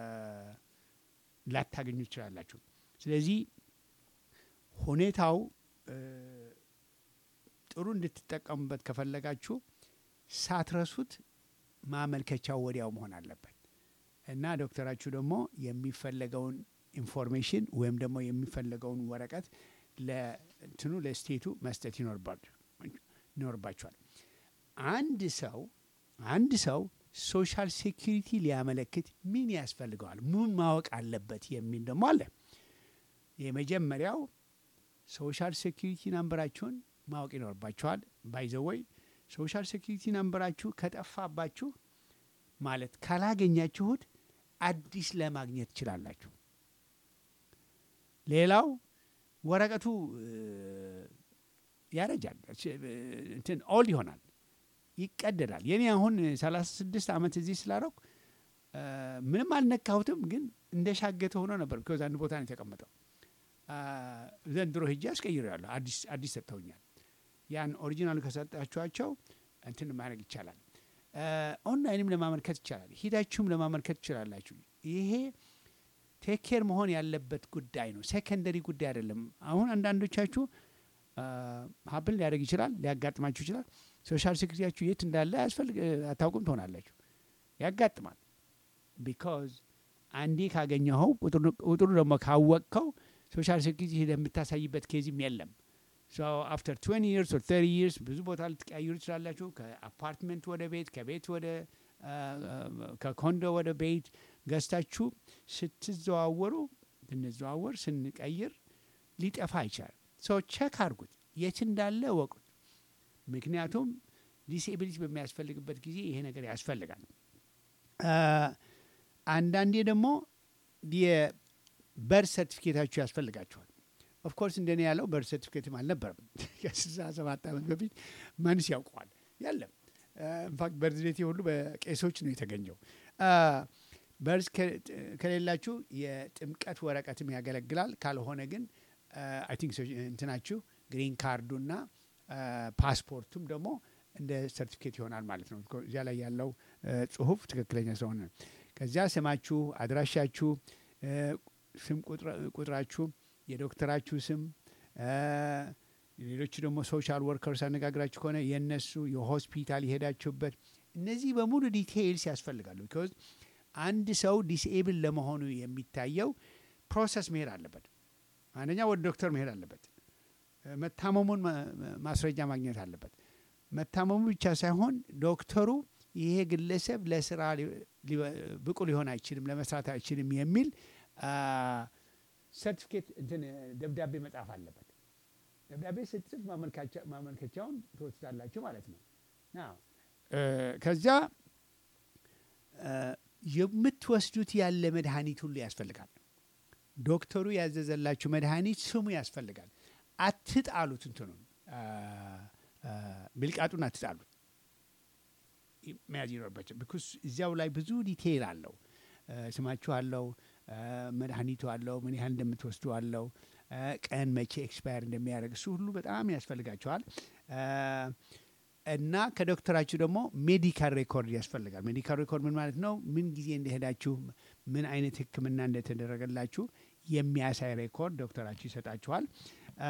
ላታገኙ ትችላላችሁ። ስለዚህ ሁኔታው እ፣ ጥሩ እንድትጠቀሙበት ከፈለጋችሁ ሳትረሱት ማመልከቻው ወዲያው መሆን አለበት እና ዶክተራችሁ ደግሞ የሚፈለገውን ኢንፎርሜሽን ወይም ደግሞ የሚፈለገውን ወረቀት ለእንትኑ ለስቴቱ መስጠት ይኖርባቸ- ይኖርባቸዋል። አንድ ሰው አንድ ሰው ሶሻል ሴኪሪቲ ሊያመለክት ምን ያስፈልገዋል? ምን ማወቅ አለበት የሚል ደግሞ አለ። የመጀመሪያው ሶሻል ሴኪሪቲ ናምበራችሁን ማወቅ ይኖርባችኋል። ባይዘወይ ሶሻል ሴኪሪቲ ናምበራችሁ ከጠፋባችሁ ማለት ካላገኛችሁት አዲስ ለማግኘት ትችላላችሁ። ሌላው ወረቀቱ እ፣ ያረጃል፣ እ፣ እንትን ኦልድ ይሆናል፣ ይቀደዳል። የኔ አሁን 36 ዓመት እዚህ ስላረኩ እ፣ ምንም አልነካሁትም፣ ግን እንደ ሻገተ ሆኖ ነበር። ቢኮዝ አንድ ቦታ ነው የተቀመጠው። አ፣ ዘንድሮ ሂጄ አስቀይሬዋለሁ። አዲስ አዲስ ሰጥተውኛል። ያን ኦሪጂናሉ ከሰጣችኋቸው እንትን ማድረግ ይቻላል። አ፣ ኦንላይንም ለማመልከት ይቻላል። ሂዳችሁም ለማመልከት ትችላላችሁ። ይሄ ቴክ ኬር መሆን ያለበት ጉዳይ ነው። ሴከንደሪ ጉዳይ አይደለም። አሁን አንዳንዶቻችሁ ሀብል ሊያደርግ ይችላል፣ ሊያጋጥማችሁ ይችላል። ሶሻል ሴኩሪቲያችሁ የት እንዳለ ያስፈልግ አታውቁም ትሆናላችሁ። ያጋጥማል። ቢካዝ አንዴ ካገኘኸው ቁጥሩ ደግሞ ካወቅከው ሶሻል ሴኩሪቲ ሄደህ የምታሳይበት ኬዝም የለም። አፍተር 20 ይርስ ኦር 30 ይርስ ብዙ ቦታ ልትቀያይሩ ትችላላችሁ። ከአፓርትመንት ወደ ቤት፣ ከቤት ወደ ከኮንዶ ወደ ቤት ገዝታችሁ ስትዘዋወሩ ስንዘዋወር ስንቀይር ሊጠፋ ይችላል። ሰው ቸክ አድርጉት፣ የት እንዳለ እወቁት። ምክንያቱም ዲስኤቢሊቲ በሚያስፈልግበት ጊዜ ይሄ ነገር ያስፈልጋል። አንዳንዴ ደግሞ የበርት ሰርቲፊኬታችሁ ያስፈልጋችኋል። ኦፍኮርስ እንደኔ ያለው በርት ሰርቲፊኬትም አልነበረም። ከስልሳ ሰባት ዓመት በፊት መንስ ያውቀዋል ያለም ኢንፋክት በርዝዴቴ ሁሉ በቄሶች ነው የተገኘው። በርዝ ከሌላችሁ የጥምቀት ወረቀትም ያገለግላል። ካልሆነ ግን አይ ቲንክ እንትናችሁ ግሪን ካርዱና ፓስፖርቱም ደግሞ እንደ ሰርቲፊኬት ይሆናል ማለት ነው። እዚያ ላይ ያለው እ፣ ጽሁፍ ትክክለኛ ስለሆነ ከዚያ ስማችሁ፣ አድራሻችሁ፣ እ፣ ስም ቁጥር- ቁጥራችሁ፣ የዶክተራችሁ ስም እ፣ ሌሎቹ ደግሞ ሶሻል ወርከርስ አነጋግራችሁ ከሆነ የእነሱ የሆስፒታል የሄዳችሁበት እነዚህ በሙሉ ዲቴይልስ ያስፈልጋሉ። ቢኮዝ አንድ ሰው ዲስኤብል ለመሆኑ የሚታየው ፕሮሰስ መሄድ አለበት። አንደኛ ወደ ዶክተር መሄድ አለበት። እ፣ መታመሙን ማ- ማስረጃ ማግኘት አለበት። መታመሙ ብቻ ሳይሆን ዶክተሩ ይሄ ግለሰብ ለስራ ሊ- ሊ- ብቁ ሊሆን አይችልም፣ ለመስራት አይችልም የሚል ሰርቲፊኬት እንትን ደብዳቤ መጻፍ አለበት። ደብዳቤ ስትጽፍ ማመልከቻ- ማመልከቻውን ትወስዳላችሁ ማለት ነው። ናው እ፣ ከዚያ እ፣ የምትወስዱት ያለ መድኃኒት ሁሉ ያስፈልጋል። ዶክተሩ ያዘዘላችሁ መድኃኒት ስሙ ያስፈልጋል። አትጣሉት፣ እንትኑን አ፣ አ፣ ብልቃጡን አትጣሉት። ይ- መያዝ ይኖርባቸው ቢኮዝ እዚያው ላይ ብዙ ዲቴይል አለው። እ፣ ስማችሁ አለው፣ እ፣ መድኃኒቱ አለው፣ ምን ያህል እንደምትወስዱ አለው፣ እ፣ ቀን መቼ ኤክስፓየር እንደሚያደርግ እሱ ሁሉ በጣም ያስፈልጋቸዋል። እ፣ እና ከዶክተራችሁ ደግሞ ሜዲካል ሬኮርድ ያስፈልጋል። ሜዲካል ሬኮርድ ምን ማለት ነው? ምን ጊዜ እንደሄዳችሁ፣ ምን አይነት ሕክምና እንደተደረገላችሁ የሚያሳይ ሬኮርድ ዶክተራችሁ ይሰጣችኋል። አ፣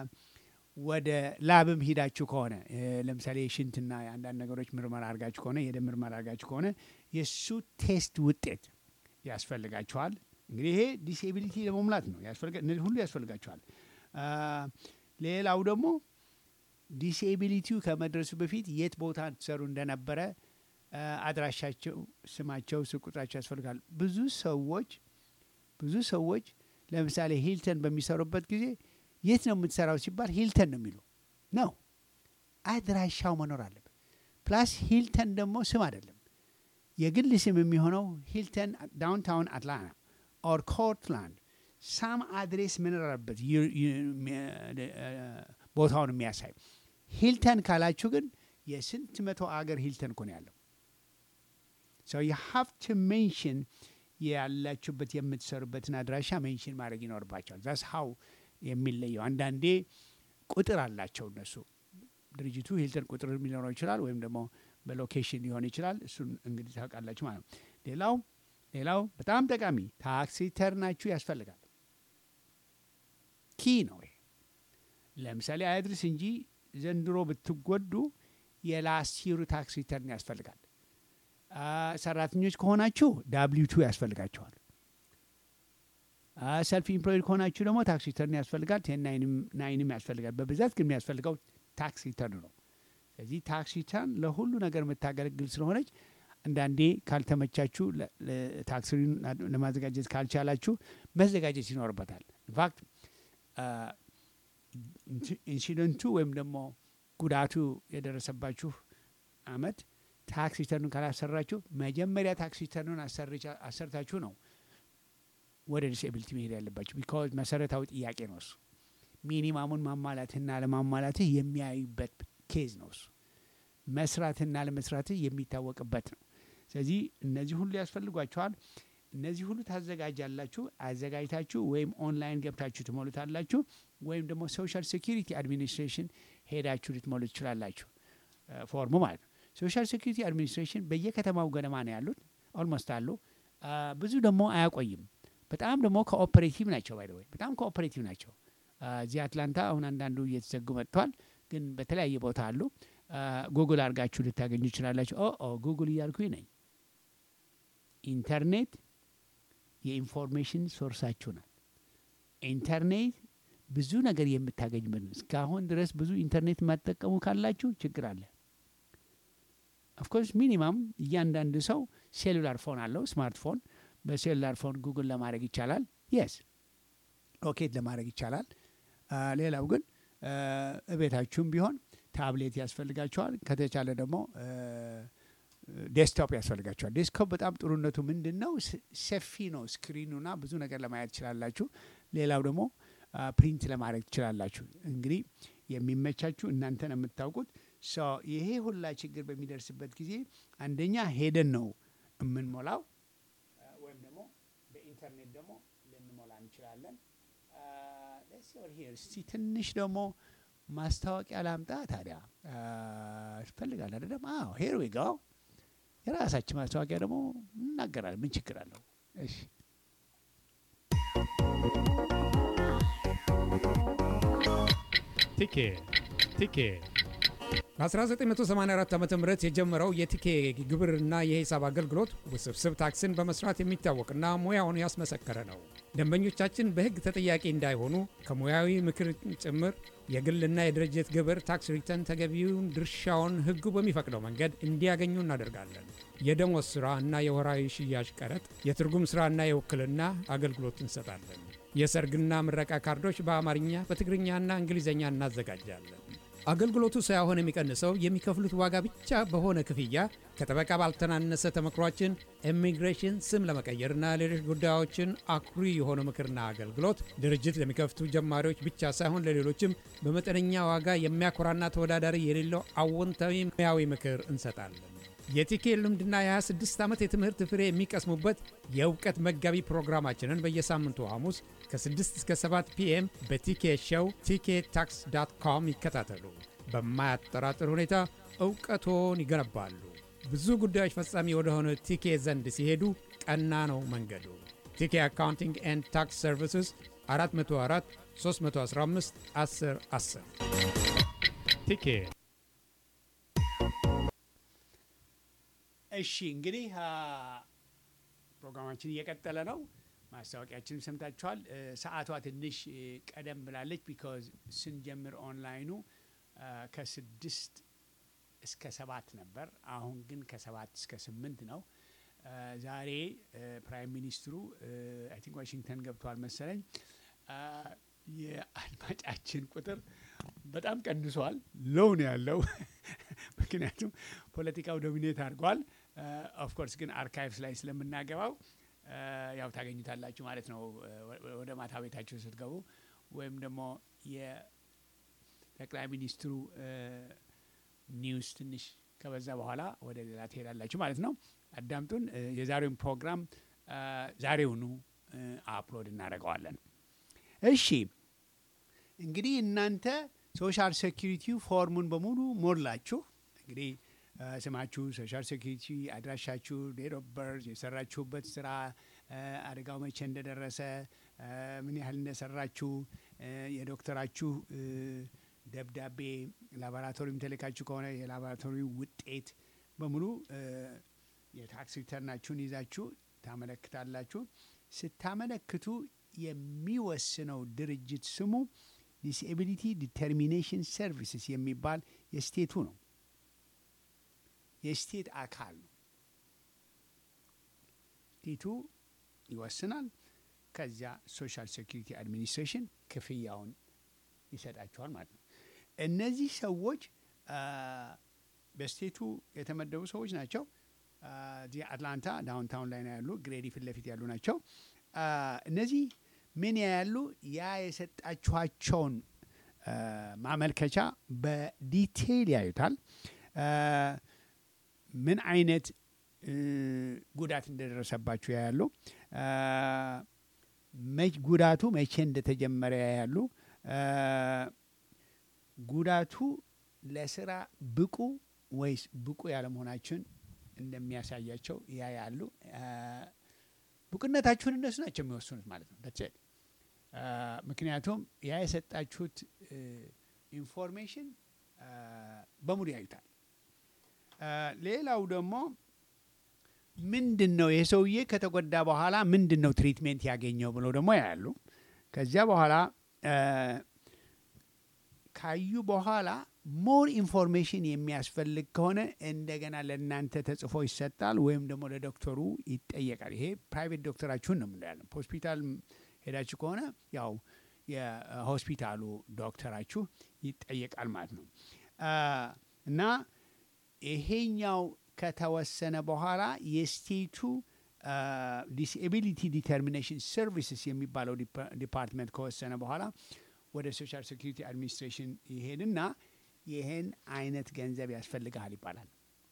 ወደ ላብም ሂዳችሁ ከሆነ እ፣ ለምሳሌ የሽንትና የአንዳንድ ነገሮች ምርመራ አድርጋችሁ ከሆነ የደም ምርመራ አድርጋችሁ ከሆነ የእሱ ቴስት ውጤት ያስፈልጋችኋል። እንግዲህ ይሄ ዲስኤቢሊቲ ለመሙላት ነው። ያስፈልጋ- እነዚህ ሁሉ ያስፈልጋችኋል። አ፣ ሌላው ደግሞ ዲስኤቢሊቲው ከመድረሱ በፊት የት ቦታ ትሰሩ እንደነበረ አ፣ አድራሻቸው፣ ስማቸው፣ ስልክ ቁጥራቸው ያስፈልጋል። ብዙ ሰዎች ብዙ ሰዎች ለምሳሌ ሂልተን በሚሰሩበት ጊዜ የት ነው የምትሰራው ሲባል ሂልተን ነው የሚሉ ነው። አድራሻው መኖር አለበት። ፕላስ ሂልተን ደግሞ ስም አይደለም። የግል ስም የሚሆነው ሂልተን ዳውንታውን አትላንታ ኦር ኮርትላንድ ሳም አድሬስ መኖር አለበት ዩ- ዩ- ሚ- እ፣ ቦታውን የሚያሳይ ሂልተን ካላችሁ ግን የስንት መቶ አገር ሂልተን እኮ ነው ያለው። ሶ ዩ ሃቭ ቱ ሜንሽን ያላችሁበት የምትሰሩበትን አድራሻ ሜንሽን ማድረግ ይኖርባቸዋል። ዛስ ሀው የሚለየው አንዳንዴ ቁጥር አላቸው እነሱ ድርጅቱ ሂልተን ቁጥር ሊኖረው ይችላል፣ ወይም ደግሞ በሎኬሽን ሊሆን ይችላል። እሱን እንግዲህ ታውቃላችሁ ማለት ነው። ሌላው ሌላው በጣም ጠቃሚ ታክስ ሪተርናችሁ ያስፈልጋል። ኪ ነው ይሄ። ለምሳሌ አያድርስ እንጂ ዘንድሮ ብትጎዱ የላስት ይሩ ታክስ ሪተርን ያስፈልጋል። አ፣ ሰራተኞች ከሆናችሁ ዳብሊው ቱ ያስፈልጋቸዋል። ሰልፍ ኢምፕሎይድ ከሆናችሁ ደግሞ ታክስ ሪተርን ያስፈልጋል። ቴን ናይንም ያስፈልጋል። በብዛት ግን የሚያስፈልገው ታክስ ሪተርን ነው። ስለዚህ ታክስ ሪተርን ለሁሉ ነገር የምታገለግል ስለሆነች አንዳንዴ ካልተመቻችሁ ለ- ለ- ታክስ ሪተርን ለማዘጋጀት ካልቻላችሁ መዘጋጀት ይኖርበታል። ኢንፋክት ኢንሲደንቱ ወይም ደግሞ ጉዳቱ የደረሰባችሁ አመት ታክስ ሪተርኑን ካላሰራችሁ መጀመሪያ ታክስ ሪተርኑን አሰርቻ- አሰርታችሁ ነው ወደ ዲስኤቢሊቲ መሄድ ያለባችሁ። ቢካዝ መሰረታዊ ጥያቄ ነው እሱ። ሚኒማሙን ማሟላትህና ለማሟላትህ የሚያዩበት ኬዝ ነው እሱ። መስራትና ለመስራትህ የሚታወቅበት ነው። ስለዚህ እነዚህ ሁሉ ያስፈልጓቸዋል። እነዚህ ሁሉ ታዘጋጃላችሁ። አዘጋጅታችሁ ወይም ኦንላይን ገብታችሁ ትሞሉታላችሁ፣ ወይም ደግሞ ሶሻል ሴኪሪቲ አድሚኒስትሬሽን ሄዳችሁ ልትሞሉ ትችላላችሁ። እ፣ ፎርሙ ማለት ነው። ሶሻል ሴኪሪቲ አድሚኒስትሬሽን በየከተማው ገደማ ነው ያሉት፣ ኦልሞስት አሉ። አ፣ ብዙ ደግሞ አያቆይም። በጣም ደግሞ ኮኦፐሬቲቭ ናቸው። ባይ ወይ በጣም ኮኦፐሬቲቭ ናቸው። አ፣ እዚህ አትላንታ አሁን አንዳንዱ እየተዘጉ መጥቷል፣ ግን በተለያየ ቦታ አሉ። አ፣ ጉግል አድርጋችሁ ልታገኙ ይችላላችሁ። ኦ ኦ ጉግል እያልኩኝ ነኝ። ኢንተርኔት የኢንፎርሜሽን ሶርሳችሁ ናት። ኢንተርኔት ብዙ ነገር የምታገኝበት ነው። እስካሁን ድረስ ብዙ ኢንተርኔት የማትጠቀሙ ካላችሁ ችግር አለ። ኦፍኮርስ ሚኒማም እያንዳንዱ ሰው ሴሉላር ፎን አለው፣ ስማርትፎን። በሴሉላር ፎን ጉግል ለማድረግ ይቻላል። የስ ሎኬት ለማድረግ ይቻላል። አ፣ ሌላው ግን አ፣ እቤታችሁም ቢሆን ታብሌት ያስፈልጋቸዋል። ከተቻለ ደግሞ አ፣ ዴስክቶፕ ያስፈልጋቸዋል። ዴስክቶፕ በጣም ጥሩነቱ ምንድን ነው? ስ- ሰፊ ነው ስክሪኑና ብዙ ነገር ለማየት ትችላላችሁ። ሌላው ደግሞ አ፣ ፕሪንት ለማድረግ ትችላላችሁ። እንግዲህ የሚመቻችሁ እናንተን የምታውቁት ሶ ይሄ ሁላ ችግር በሚደርስበት ጊዜ አንደኛ ሄደን ነው የምንሞላው አ፣ ወይም ደግሞ በኢንተርኔት ደግሞ ልንሞላ እንችላለን። አ፣ let's see over here። እስቲ ትንሽ ደግሞ ማስታወቂያ ላምጣ ታዲያ ይፈልጋል አይደለም? አዎ ሄር ዊ ጋው የራሳችን ማስታወቂያ ደግሞ እናገራለን። ምን ችግር አለው? እሺ ቲኬ ቲኬ በ1984 ዓ ም የጀመረው የቲኬ ግብርና የሂሳብ አገልግሎት ውስብስብ ታክስን በመስራት የሚታወቅና ሙያውን ያስመሰከረ ነው። ደንበኞቻችን በሕግ ተጠያቂ እንዳይሆኑ ከሙያዊ ምክር ጭምር የግልና የድርጅት ግብር ታክስ ሪተርን ተገቢውን ድርሻውን ሕጉ በሚፈቅደው መንገድ እንዲያገኙ እናደርጋለን። የደሞዝ ሥራ እና የወራዊ ሽያጭ ቀረጥ፣ የትርጉም ሥራና የውክልና አገልግሎት እንሰጣለን። የሰርግና ምረቃ ካርዶች በአማርኛ በትግርኛና እንግሊዝኛ እናዘጋጃለን። አገልግሎቱ ሳይሆን የሚቀንሰው የሚከፍሉት ዋጋ ብቻ በሆነ ክፍያ ከጠበቃ ባልተናነሰ ተመክሯችን ኢሚግሬሽን፣ ስም ለመቀየርና ሌሎች ጉዳዮችን አኩሪ የሆነ ምክርና አገልግሎት ድርጅት ለሚከፍቱ ጀማሪዎች ብቻ ሳይሆን ለሌሎችም በመጠነኛ ዋጋ የሚያኮራና ተወዳዳሪ የሌለው አዎንታዊ ሙያዊ ምክር እንሰጣለን። የቲኬ ልምድና የ26 ዓመት የትምህርት ፍሬ የሚቀስሙበት የእውቀት መጋቢ ፕሮግራማችንን በየሳምንቱ ሐሙስ ከ6 እስከ 7 ፒኤም በቲኬ ሸው ቲኬ ታክስ ዳት ኮም ይከታተሉ። በማያጠራጥር ሁኔታ እውቀቶን ይገነባሉ። ብዙ ጉዳዮች ፈጻሚ ወደሆነ ቲኬ ዘንድ ሲሄዱ ቀና ነው መንገዱ። ቲኬ አካውንቲንግ ኤንድ ታክስ ሰርቪስስ 404 315 10 10 ቲኬ እሺ እንግዲህ አ፣ ፕሮግራማችን እየቀጠለ ነው። ማስታወቂያችንም ሰምታችኋል። እ፣ ሰዓቷ ትንሽ እ፣ ቀደም ብላለች። ቢካዝ ስንጀምር ኦንላይኑ አ፣ ከስድስት እስከ ሰባት ነበር። አሁን ግን ከሰባት እስከ ስምንት ነው። አ፣ ዛሬ እ፣ ፕራይም ሚኒስትሩ አይ ቲንክ ዋሽንግተን ገብተዋል መሰለኝ። አ፣ የአድማጫችን ቁጥር በጣም ቀንሷል። ሎው ነው ያለው ምክንያቱም ፖለቲካው ዶሚኔት አድርጓል። ኦፍኮርስ ግን አርካይቭስ ላይ ስለምናገባው አ፣ ያው ታገኙታላችሁ ማለት ነው አ፣ ወ- ወደ ማታ ቤታችሁ ስትገቡ ወይም ደግሞ የጠቅላይ ሚኒስትሩ አ፣ ኒውስ ትንሽ ከበዛ በኋላ ወደ ሌላ ትሄዳላችሁ ማለት ነው። አዳምጡን። አ፣ የዛሬውን ፕሮግራም አ፣ ዛሬውኑ አ፣ አፕሎድ እናደርገዋለን። እሺ እንግዲህ እናንተ ሶሻል ሴኪሪቲ ፎርሙን በሙሉ ሞላችሁ። እንግዲህ አ፣ ስማችሁ፣ ሶሻል ሴኪሪቲ አድራሻችሁ፣ ዴት ኦፍ በርዝ፣ የሰራችሁበት ስራ፣ አ፣ አደጋው መቼ እንደደረሰ፣ አ፣ ምን ያህል እንደሰራችሁ፣ አ፣ የዶክተራችሁ እ፣ ደብዳቤ ላቦራቶሪም ተልካችሁ ከሆነ የላቦራቶሪ ውጤት በሙሉ እ፣ የታክስ ሪተርናችሁን ይዛችሁ ታመለክታላችሁ። ስታመለክቱ የሚወስነው ድርጅት ስሙ ዲስኤቢሊቲ ዲተርሚኔሽን ሰርቪስስ የሚባል የስቴቱ ነው። የስቴት አካል ነው። ስቴቱ ይወስናል። ከዚያ ሶሻል ሴኪሪቲ አድሚኒስትሬሽን ክፍያውን ይሰጣቸዋል ማለት ነው። እነዚህ ሰዎች አ፣ በስቴቱ የተመደቡ ሰዎች ናቸው። አ፣ እዚህ አትላንታ ዳውንታውን ላይ ነው ያሉ፣ ግሬዲ ፊት ለፊት ያሉ ናቸው። አ፣ እነዚህ ምን ያያሉ? ያ የሰጣችኋቸውን አ፣ ማመልከቻ በዲቴይል ያዩታል። አ፣ ምን አይነት እ፣ ጉዳት እንደደረሰባችሁ ያያሉ። አ፣ መች ጉዳቱ መቼ እንደተጀመረ ያያሉ። አ፣ ጉዳቱ ለስራ ብቁ ወይስ ብቁ ያለመሆናችሁን እንደሚያሳያቸው ያያሉ። አ፣ ብቁነታችሁን እነሱ ናቸው የሚወስኑት ማለት ነው። that's it። አ፣ ምክንያቱም ያ የሰጣችሁት እ፣ ኢንፎርሜሽን አ፣ በሙሉ ያዩታል። አ፣ ሌላው ደግሞ ምንድን ነው ይህ ሰውዬ ከተጎዳ በኋላ ምንድን ነው ትሪትሜንት ያገኘው ብለው ደግሞ ያያሉ። ከዚያ በኋላ አ፣ ካዩ በኋላ ሞር ኢንፎርሜሽን የሚያስፈልግ ከሆነ እንደገና ለእናንተ ተጽፎ ይሰጣል፣ ወይም ደግሞ ለዶክተሩ ይጠየቃል። ይሄ ፕራይቬት ዶክተራችሁን ነው የምንለው። ሆስፒታል ሄዳችሁ ከሆነ ያው የሆስፒታሉ ዶክተራችሁ ይጠየቃል ማለት ነው አ፣ እና ይሄኛው ከተወሰነ በኋላ የስቴቱ ዲስኤቢሊቲ ዲተርሚኔሽን ሰርቪስስ የሚባለው ዲፓ- ዲፓርትመንት ከወሰነ በኋላ ወደ ሶሻል ሴኩሪቲ አድሚኒስትሬሽን ይሄድና ይህን አይነት ገንዘብ ያስፈልግሃል ይባላል።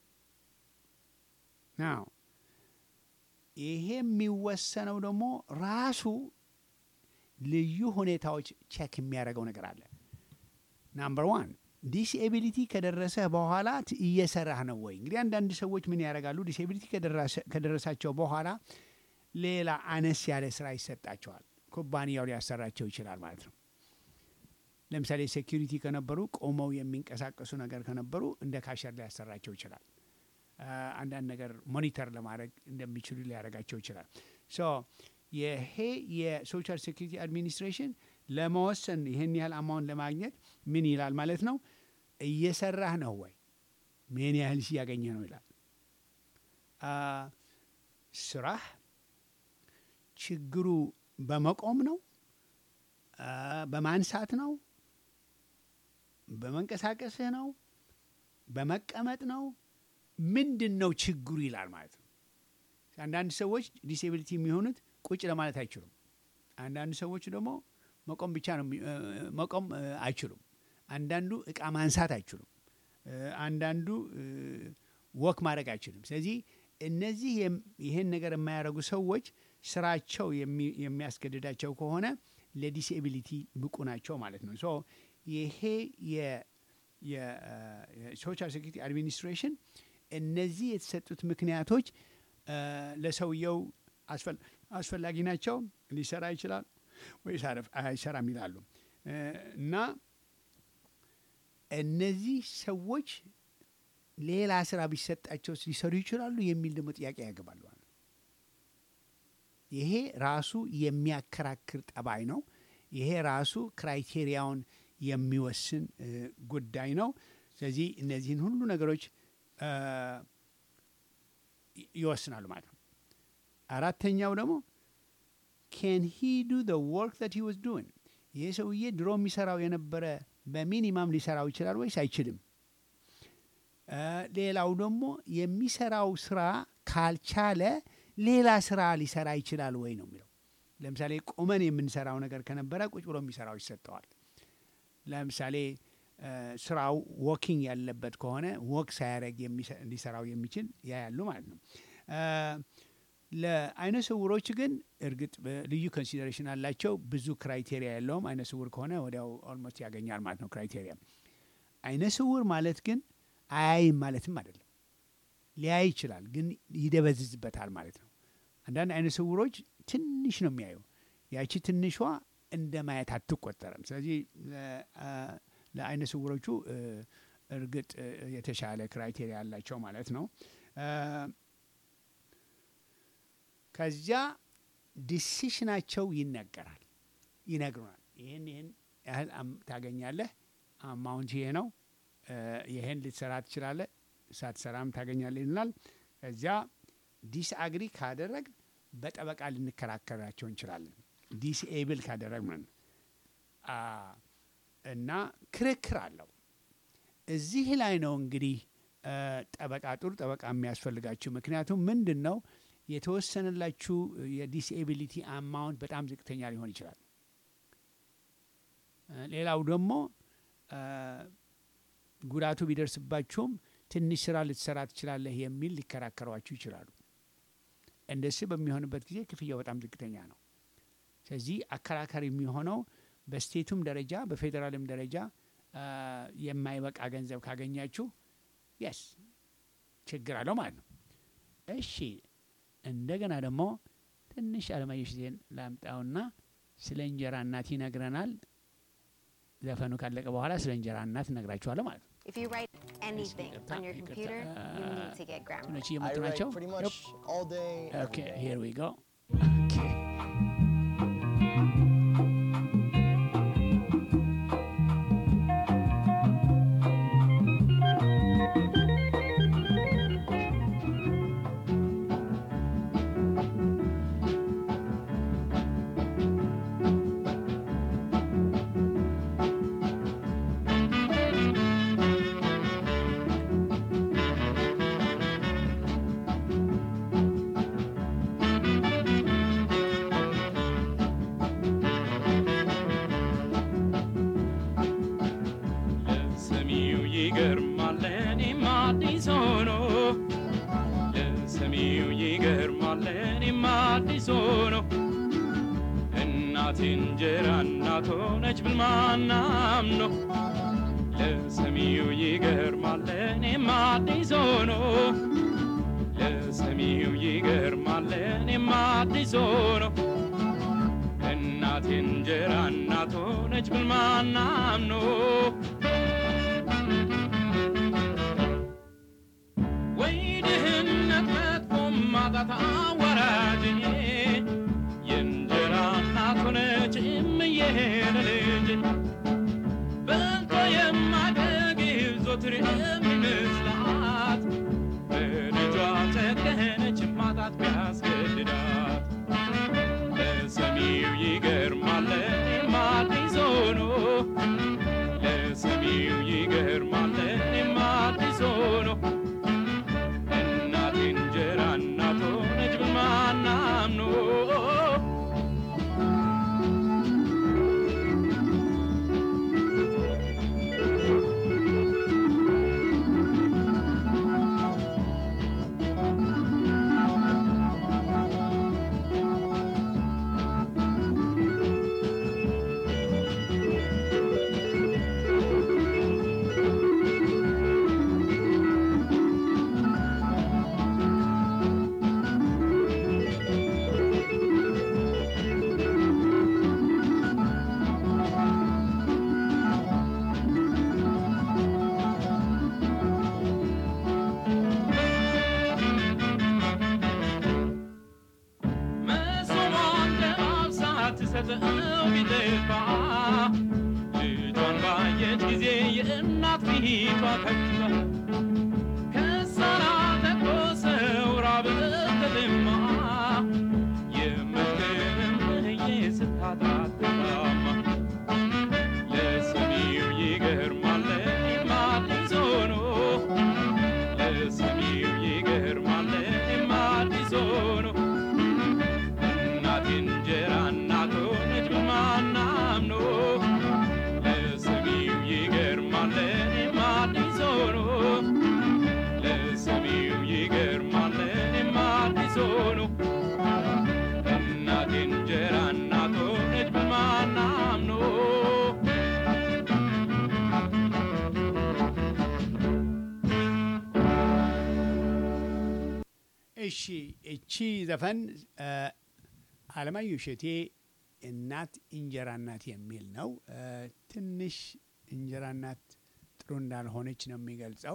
ናው ይሄ የሚወሰነው ደግሞ ራሱ ልዩ ሁኔታዎች ቼክ የሚያደርገው ነገር አለ። ናምበር ዋን ዲስኤቢሊቲ ከደረሰ በኋላ ት- እየሰራህ ነው ወይ? እንግዲህ አንዳንድ ሰዎች ምን ያደርጋሉ? ዲስኤቢሊቲ ከደረሰ- ከደረሳቸው በኋላ ሌላ አነስ ያለ ስራ ይሰጣቸዋል። ኩባንያው ሊያሰራቸው ይችላል ማለት ነው። ለምሳሌ ሴኪሪቲ ከነበሩ ቆመው የሚንቀሳቀሱ ነገር ከነበሩ እንደ ካሸር ሊያሰራቸው ይችላል። አ፣ አንዳንድ ነገር ሞኒተር ለማድረግ እንደሚችሉ ሊያደርጋቸው ይችላል። ሶ ይሄ የሶሻል ሴኪሪቲ አድሚኒስትሬሽን ለመወሰን ይህን ያህል አማውንት ለማግኘት ምን ይላል ማለት ነው? እየሰራህ ነው ወይ? ምን ያህል እያገኘ ነው ይላል። አ፣ ስራህ ችግሩ በመቆም ነው፣ አ፣ በማንሳት ነው፣ በመንቀሳቀስህ ነው፣ በመቀመጥ ነው፣ ምንድን ነው ችግሩ ይላል ማለት ነው። አንዳንድ ሰዎች ዲስኤቢሊቲ የሚሆኑት ቁጭ ለማለት አይችሉም። አንዳንድ ሰዎች ደግሞ መቆም ብቻ ነው የሚ- እ፣ መቆም እ፣ አይችሉም። አንዳንዱ እቃ ማንሳት አይችሉም። እ፣ አንዳንዱ እ፣ ወክ ማድረግ አይችልም። ስለዚህ እነዚህ የም- ይህን ነገር የማያደርጉ ሰዎች ስራቸው የሚ- የሚያስገድዳቸው ከሆነ ለዲስኤቢሊቲ ብቁ ናቸው ማለት ነው። ሶ ይሄ የሶሻል ሴኩሪቲ አድሚኒስትሬሽን እነዚህ የተሰጡት ምክንያቶች እ፣ ለሰውየው አስፈል- አስፈላጊ ናቸው፣ ሊሰራ ይችላል ወይስ አረፍ- አይሰራም ይላሉ እ፣ እና እነዚህ ሰዎች ሌላ ስራ ቢሰጣቸው ሊሰሩ ይችላሉ የሚል ደግሞ ጥያቄ ያገባሉ ማለት ነው። ይሄ ራሱ የሚያከራክር ጠባይ ነው። ይሄ ራሱ ክራይቴሪያውን የሚወስን እ፣ ጉዳይ ነው። ስለዚህ እነዚህን ሁሉ ነገሮች እ፣ ይ- ይወስናሉ ማለት ነው። አራተኛው ደግሞ ኬን ሂ ዱ ደ ወርክ ዛት ሂ ዋዝ ዱዊንግ ይህ ሰውዬ ድሮ የሚሰራው የነበረ በሚኒማም ሊሰራው ይችላል ወይስ አይችልም? እ፣ ሌላው ደግሞ የሚሰራው ስራ ካልቻለ ሌላ ስራ ሊሰራ ይችላል ወይ ነው የሚለው። ለምሳሌ ቁመን የምንሰራው ነገር ከነበረ ቁጭ ብሎ የሚሰራው ይሰጠዋል። ለምሳሌ እ፣ ስራው ወኪንግ ያለበት ከሆነ ወክ ሳያደርግ የሚሰ- ሊሰራው የሚችል ያያሉ ማለት ነው። እ፣ ለአይነ ስውሮች ግን እርግጥ ልዩ ኮንሲደሬሽን አላቸው። ብዙ ክራይቴሪያ የለውም። አይነ ስውር ከሆነ ወዲያው ኦልሞስት ያገኛል ማለት ነው ክራይቴሪያ። አይነ ስውር ማለት ግን አያይም ማለትም አይደለም። ሊያይ ይችላል፣ ግን ይደበዝዝበታል ማለት ነው። አንዳንድ አይነ ስውሮች ትንሽ ነው የሚያዩ። ያቺ ትንሿ እንደ ማየት አትቆጠርም። ስለዚህ ለ- አ- ለአይነ ስውሮቹ እ፣ እርግጥ እ፣ የተሻለ ክራይቴሪያ ያላቸው ማለት ነው። እ፣ ከዚያ ዲሲሽናቸው ይነገራል፣ ይነግሩናል። ይህን ይህን ያህል አም- ታገኛለህ፣ አማውንት ይሄ ነው፣ እ፣ ይህን ልትሰራ ትችላለህ፣ ሳትሰራም ታገኛለህ ይሉናል። ከዚያ ዲስአግሪ ካደረግ በጠበቃ ልንከራከራቸው እንችላለን። ዲስኤብል ካደረግን አ፣ እና ክርክር አለው። እዚህ ላይ ነው እንግዲህ እ፣ ጠበቃ ጥሩ ጠበቃ የሚያስፈልጋችሁ። ምክንያቱም ምንድን ነው የተወሰነላችሁ የዲስኤቢሊቲ አማውንት በጣም ዝቅተኛ ሊሆን ይችላል። እ፣ ሌላው ደግሞ እ፣ ጉዳቱ ቢደርስባችሁም ትንሽ ስራ ልትሰራ ትችላለህ የሚል ሊከራከሯችሁ ይችላሉ። እንደሱ በሚሆንበት ጊዜ ክፍያው በጣም ዝቅተኛ ነው። ስለዚህ አከራካሪ የሚሆነው በስቴቱም ደረጃ በፌዴራልም ደረጃ አ፣ የማይበቃ ገንዘብ ካገኛችሁ የስ ችግር አለው ማለት ነው። እሺ እንደገና ደግሞ ትንሽ አለማየሁ ዜን ላምጣውና ስለ እንጀራ እናት ይነግረናል። ዘፈኑ ካለቀ በኋላ ስለ እንጀራ እናት እነግራችኋለሁ ማለት ነው። If you write anything ይቅርታ፣ on your ይቅርታ፣ computer, you አ፣ need to get Grammarly. እንትኖች I እየመጡ write ናቸው። pretty much all day. every ኦኬ day. ሂር ዊ ጎ ኦኬ ለሰሚው ይገርማል ለእኔም አዲስ ሆኖ ለሰሚው ይገርማል ለእኔም አዲስ ሆኖ እናቴ እንጀራ እናት ሆነች ብል ማናምኖ ለሰሚው ይገርማል ለእኔም አዲስ ሆኖ ለሰሚው ይገርማል ለእኔም አዲስ ሆኖ እናቴ እንጀራ እናት ሆነች ብል ማን አምኖ ወይ ድህነት መጥፎም ማጣት አዋራጅ የእንጀራ እናት ሆነች እምዬ ለልጅ በልቶ የማደግብ ዞትር የሚመስላት በልጇ ጨከነች ማጣት ቢያስገድዳት ለሰሚው ይገርማል ለእኔም አዲስ ሆኖ ለሰሚው ይገርማል ለእኔም አዲስ ሆኖ እናቴ እንጀራ እናት ሆነች ብል ማን አምኖ መሶቧን ለማብሳ ትሰጠው ቢጠፋ ልጇን ባየች ጊዜ የእናት ፊቷ ከፋ ከሳራ ተቆሰው ራብት ተጠማ የምትምዬ ስታጣት ተጣማ ለሰሚው ይገርማል ለእኔም አዲስ ሆኖ ለሰሚው ይገርማል ለእኔም አዲስ ሆኖ እናቴ እንጀራ እናት ሆነች በማን አምኖ ለሰሚው ይገርማል ለእኔም አዲስ ሆኖ ለሰሚው ይገርማል ለእኔም አዲስ ሆኖ እናቴ እንጀራ እናት ሆነች በማን አምኖ እሺ እቺ ዘፈን እ፣ አለማየሁ እሸቴ እናት እንጀራ እናት የሚል ነው። እ፣ ትንሽ እንጀራ እናት ጥሩ እንዳልሆነች ነው የሚገልጸው።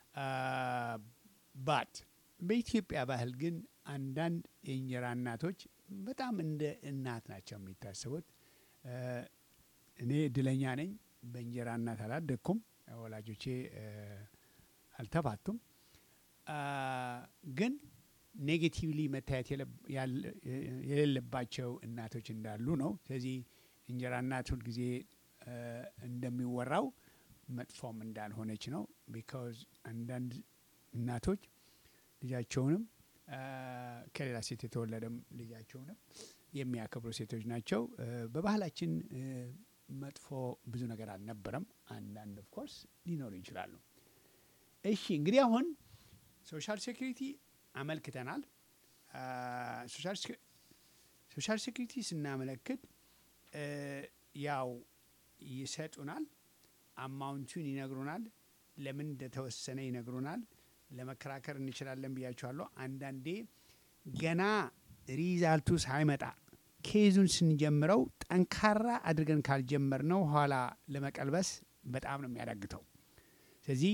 ባት በኢትዮጵያ ባህል ግን አንዳንድ የእንጀራ እናቶች በጣም እንደ እናት ናቸው የሚታሰቡት። እ፣ እኔ እድለኛ ነኝ። በእንጀራ እናት አላደግኩም። ወላጆቼ እ፣ አልተፋቱም። አ፣ ግን ኔጌቲቭሊ መታየት የለብ- ያለ- የሌለባቸው እናቶች እንዳሉ ነው። ስለዚህ እንጀራ እናት ሁልጊዜ እ፣ እንደሚወራው መጥፎም እንዳልሆነች ነው። ቢካዝ አንዳንድ እናቶች ልጃቸውንም አ፣ ከሌላ ሴት የተወለደም ልጃቸውንም የሚያከብሩ ሴቶች ናቸው። እ፣ በባህላችን እ፣ መጥፎ ብዙ ነገር አልነበረም። አንዳንድ ኦፍ ኮርስ ሊኖሩ ይችላሉ። እሺ እንግዲህ አሁን ሶሻል ሴኩሪቲ አመልክተናል። አ፣ ሶሻል ሴኩ- ሶሻል ሴኩሪቲ ስናመለክት እ፣ ያው ይሰጡናል፣ አማውንቱን ይነግሩናል፣ ለምን እንደተወሰነ ይነግሩናል። ለመከራከር እንችላለን ብያቸዋለሁ። አንዳንዴ ገና ሪዛልቱ ሳይመጣ ኬዙን ስንጀምረው ጠንካራ አድርገን ካልጀመርነው ኋላ ለመቀልበስ በጣም ነው የሚያዳግተው። ስለዚህ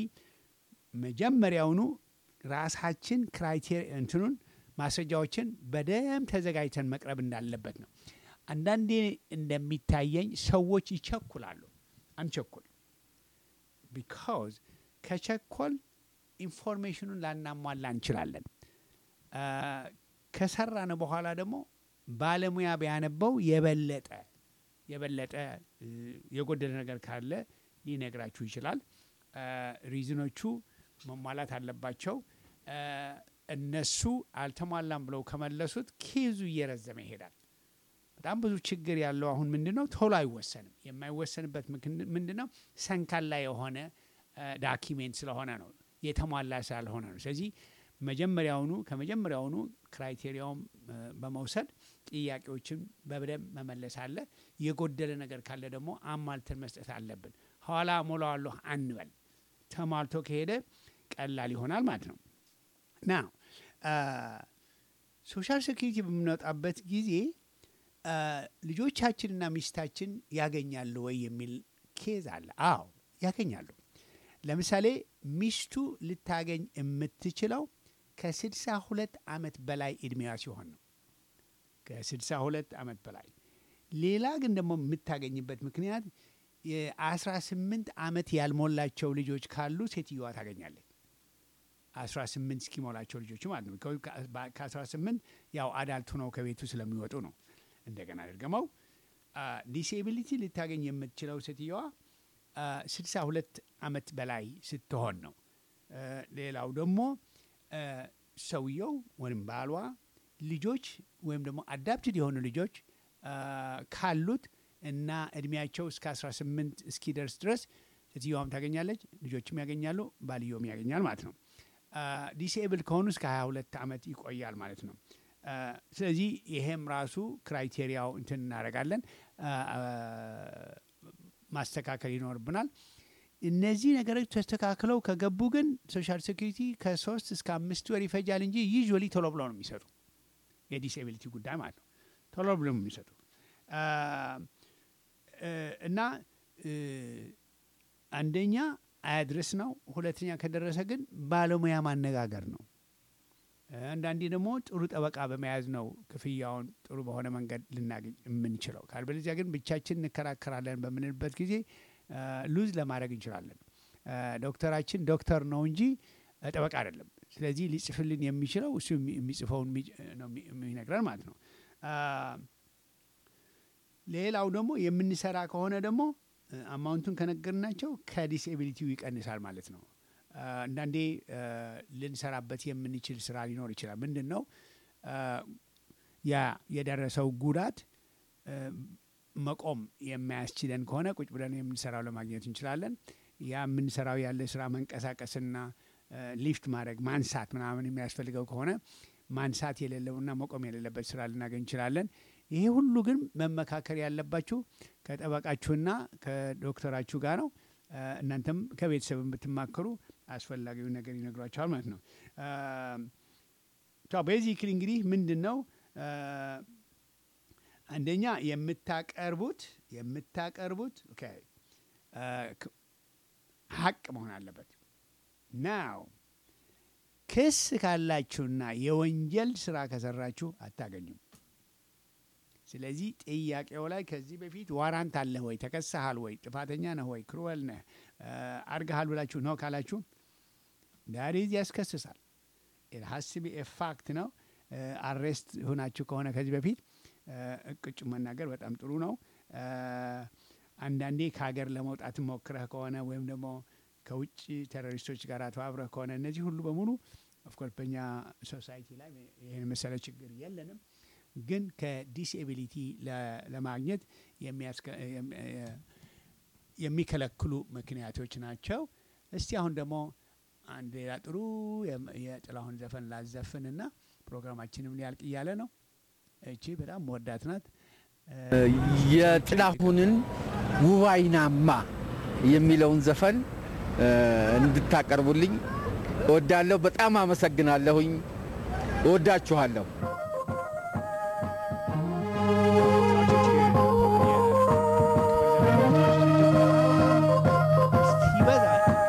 መጀመሪያውኑ ራሳችን ክራይቴሪ እንትኑን ማስረጃዎችን በደንብ ተዘጋጅተን መቅረብ እንዳለበት ነው። አንዳንዴ እንደሚታየኝ ሰዎች ይቸኩላሉ። አንቸኩል። ቢካዝ ከቸኮል ኢንፎርሜሽኑን ላናሟላ እንችላለን። አ፣ ከሰራን በኋላ ደግሞ ባለሙያ ቢያነበው የበለጠ የበለጠ እ፣ የጎደለ ነገር ካለ ሊነግራችሁ ይችላል። አ፣ ሪዝኖቹ መሟላት አለባቸው። አ፣ እነሱ አልተሟላም ብለው ከመለሱት ኬዙ እየረዘመ ይሄዳል። በጣም ብዙ ችግር ያለው አሁን ምንድን ነው ቶሎ አይወሰንም። የማይወሰንበት ምንድን ነው ሰንካላ የሆነ ዳኪሜንት ስለሆነ ነው፣ የተሟላ ስላልሆነ ነው። ስለዚህ መጀመሪያውኑ ከመጀመሪያውኑ ክራይቴሪያውም እ፣ በመውሰድ ጥያቄዎችን በደንብ መመለስ አለ። የጎደለ ነገር ካለ ደግሞ አሟልተን መስጠት አለብን። ኋላ ሞላዋለሁ አንበል። ተሟልቶ ከሄደ ቀላል ይሆናል ማለት ነው። ና ሶሻል ሴኩሪቲ በምንወጣበት ጊዜ አ፣ ልጆቻችንና ሚስታችን ያገኛሉ ወይ የሚል ኬዝ አለ። አዎ ያገኛሉ። ለምሳሌ ሚስቱ ልታገኝ የምትችለው ከስድሳ ሁለት ዓመት በላይ እድሜዋ ሲሆን ነው። ከስድሳ ሁለት ዓመት በላይ ሌላ ግን ደግሞ የምታገኝበት ምክንያት የአስራ ስምንት ዓመት ያልሞላቸው ልጆች ካሉ ሴትዮዋ ታገኛለች። አስራ ስምንት እስኪሞላቸው ልጆች ማለት ነው። ከአስራ ስምንት ያው አዳልቱ ነው ከቤቱ ስለሚወጡ ነው። እንደገና ድርገመው ዲሴቢሊቲ ልታገኝ የምትችለው ሴትዮዋ ስድሳ ሁለት ዓመት በላይ ስትሆን ነው። አ፣ ሌላው ደግሞ አ፣ ሰውየው ወይም ባሏ ልጆች ወይም ደግሞ አዳፕትድ የሆኑ ልጆች አ፣ ካሉት እና እድሜያቸው እስከ 18 እስኪደርስ ድረስ ሴትዮዋም ታገኛለች፣ ልጆችም ያገኛሉ፣ ባልየውም ያገኛል ማለት ነው። ዲስኤብል ከሆኑ እስከ 22 ዓመት ይቆያል ማለት ነው። አ፣ ስለዚህ ይሄም ራሱ ክራይቴሪያው እንትን እናደርጋለን አ፣ አ፣ ማስተካከል ይኖርብናል። እነዚህ ነገሮች ተስተካክለው ከገቡ ግን ሶሻል ሴኩሪቲ ከሶስት እስከ አምስት ወር ይፈጃል እንጂ ዩዥዋሊ ቶሎ ብለው ነው የሚሰጡ የዲስኤቢሊቲ ጉዳይ ማለት ነው። ቶሎ ብለው ነው የሚሰጡ አ፣ እ፣ እና እ፣ አንደኛ አያድርስ ነው። ሁለተኛ ከደረሰ ግን ባለሙያ ማነጋገር ነው። አንዳንዴ ደግሞ ጥሩ ጠበቃ በመያዝ ነው ክፍያውን ጥሩ በሆነ መንገድ ልናገኝ የምንችለው። ካልበለዚያ ግን ብቻችን እንከራከራለን በምንልበት ጊዜ ሉዝ ለማድረግ እንችላለን። አ፣ ዶክተራችን ዶክተር ነው እንጂ አ፣ ጠበቃ አይደለም። ስለዚህ ሊጽፍልን የሚችለው እሱ የሚ- የሚጽፈውን የሚ- ነው የሚ- የሚነግረን ማለት ነው። አ፣ ሌላው ደግሞ የምንሰራ ከሆነ ደግሞ አማውንቱን ከነገርናቸው ከዲስኤቢሊቲው ይቀንሳል ማለት ነው። አ፣ አንዳንዴ አ፣ ልንሰራበት የምንችል ስራ ሊኖር ይችላል። ምንድን ነው አ፣ ያ የደረሰው ጉዳት አ፣ መቆም የማያስችለን ከሆነ ቁጭ ብለን የምንሰራው ለማግኘት እንችላለን። ያ የምንሰራው ያለ ስራ መንቀሳቀስና አ፣ ሊፍት ማድረግ ማንሳት ምናምን የሚያስፈልገው ከሆነ ማንሳት የሌለውና መቆም የሌለበት ስራ ልናገኝ እንችላለን። ይሄ ሁሉ ግን መመካከር ያለባችሁ ከጠበቃችሁና ከዶክተራችሁ ጋር ነው። አ፣ እናንተም ከቤተሰብ ብትማከሩ አስፈላጊውን ነገር ይነግሯቸዋል ማለት ነው። ቤዚክሊ እንግዲህ ምንድን ነው አ፣ አንደኛ የምታቀርቡት የምታቀርቡት ኦኬ አ፣ ክ- ሀቅ መሆን አለበት ናው ክስ ካላችሁና የወንጀል ስራ ከሰራችሁ አታገኙም። ስለዚህ ጥያቄው ላይ ከዚህ በፊት ዋራንት አለህ ወይ፣ ተከሰሃል ወይ፣ ጥፋተኛ ነህ ወይ፣ ክሩወል ነህ አርገሃል ብላችሁ ነው ካላችሁ ዳሪዝ ያስከስሳል። ሀስቢ ፋክት ነው። አሬስት ሆናችሁ ከሆነ ከዚህ በፊት እቅጩ መናገር በጣም ጥሩ ነው። አ፣ አንዳንዴ ከሀገር ለመውጣት ሞክረህ ከሆነ ወይም ደግሞ ከውጭ ቴሮሪስቶች ጋር ተባብረህ ከሆነ እነዚህ ሁሉ በሙሉ ኦፍኮርስ በእኛ ሶሳይቲ ላይ ይህን መሰለ ችግር የለንም። ግን ከዲስኤቢሊቲ ለ- ለማግኘት የሚያስከ- የም- የ- የሚከለክሉ ምክንያቶች ናቸው። እስቲ አሁን ደግሞ አንድ ሌላ ጥሩ የም- የጥላሁን ዘፈን ላዘፍንና ፕሮግራማችንም ሊያልቅ እያለ ነው። እቺ በጣም መወዳት ናት። የጥላሁንን ውባይናማ የሚለውን ዘፈን እ፣ እንድታቀርቡልኝ እወዳለሁ። በጣም አመሰግናለሁኝ። እወዳችኋለሁ። ሲበዛ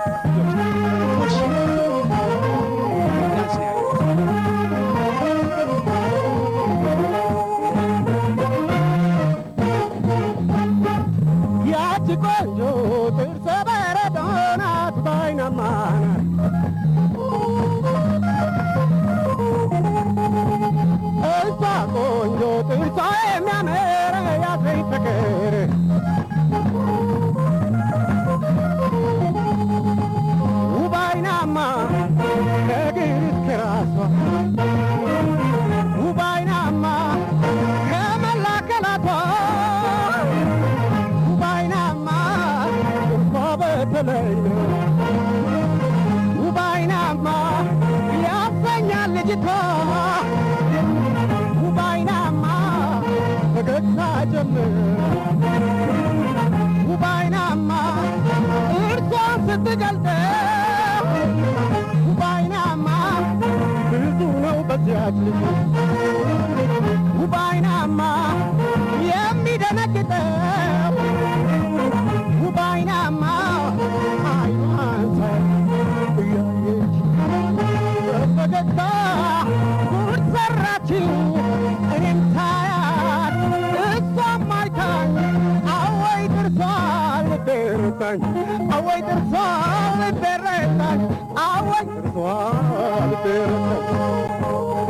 ያቺ ቆንጆ ጥርሰ በረዶ ናት ባይናማ እሷ ቆንጆ ጥርሷ የሚያምር ያዘኝ ፍቅር ውባይናማ ከእግር እስከ ራሷ ውባይናማ ከመላ አካላቷ ውባይናማ እርሷ በተለይ ውባይናማ ያሰኛል ልጅቷ ውባይናማ ፈገግታ ጀምር ውባይናማ ስትገልጠው ውባይናማ ብዙ ነው በዚያች ልጅ ውባይናማ የሚደነግጠው ውባይናማ አይኗን ሳይ እያየች በፈገግታ ጉድ ሰራችኝ እኔም ሳያት እሷም አይታኝ አወይ ጥርሷን ልቤረታኝ አወይ ጥርሷን ልቤረታኝ አወይ ጥርሷን ልቤረታኝ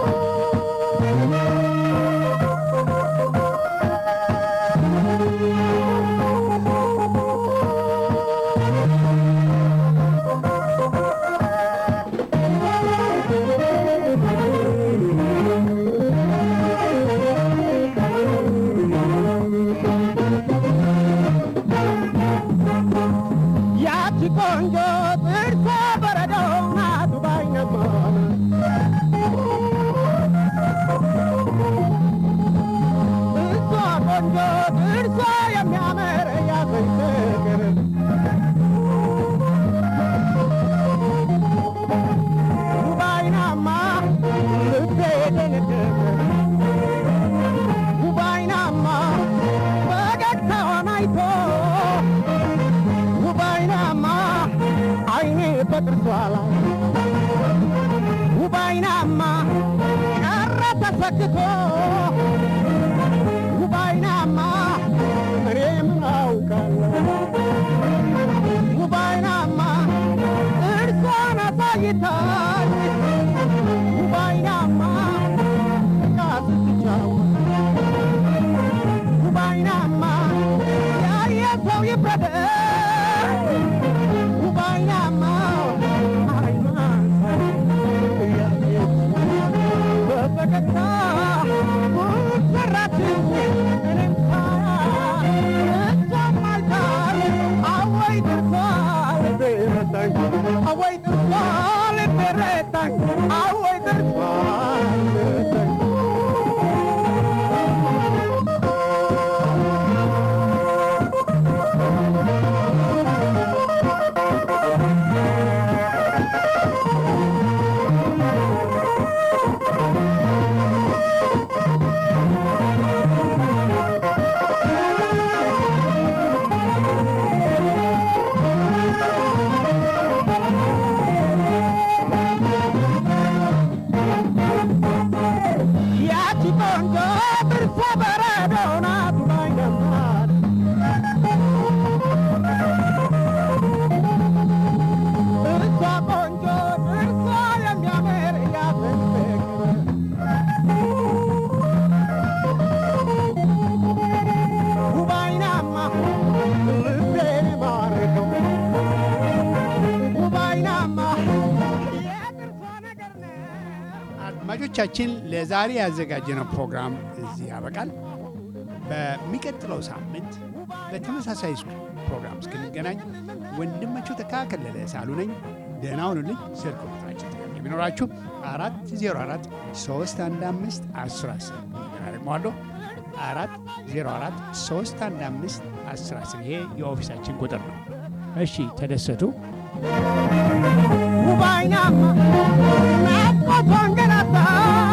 ያቺ ቆንጆ ጥርሷ በረዶ ናት ባይነማ እሷ ቆንጆ ጥርሷ የሚያምር ያዘኝ ፍቅር ውባይናማ ልቤ ደነደነ ውባይናማ ፈገግታዋን አይቶ ውባይናማ አይኔ በጥርሷ ላይ ውባይናማ ቀረ ተሰክቶ ውባይናማ እኔ ምን አውቃለሁ ውባይናማ እርሷን አሳይታኝ ውባይናማ ቃስትቻወት ውባይናማ ያየ ሰው ይፍረደኝ ውባይናማ አይኗን ሳይ እያየች በፈገግታ ጉድ ሰራችኝ እኔም ሳያት እሷም አይታኝ አወይ ጥርሷ ልቤ ረታኝ አወይ ጥርሷ ልቤ ረታኝ አወይ ጥርሷ ልቤ ረታኝ ያቺ ቆንጆ ጥርሷ በረዶ ናት ባይነማር እሷ ቆንጆ ጥርሷ የሚያምር ያዘኝ ፍቅር ውባይናማ ልቤን ማርከው ውባይናማ የጥርሷ ነገር ነው አድማጮቻችን ለዛሬ ያዘጋጀነው ፕሮግራም እዚህ ያበቃል። በሚቀጥለው ሳምንት በተመሳሳይ ፕሮግራም እስክንገናኝ ወንድማችሁ ተካከለለ ሳሉ ነኝ። ደህና ሁኑልኝ። ስልክ ቁጥራችን ጥያቄ ቢኖራችሁ አራት ዜሮ አራት ሶስት አንድ አምስት አስር አስር ደግመዋለሁ አራት ዜሮ አራት ሶስት አንድ አምስት አስር አስር ይሄ የኦፊሳችን ቁጥር ነው። እሺ ተደሰቱ። ውባይናማ ናፍቆቷን ገናታ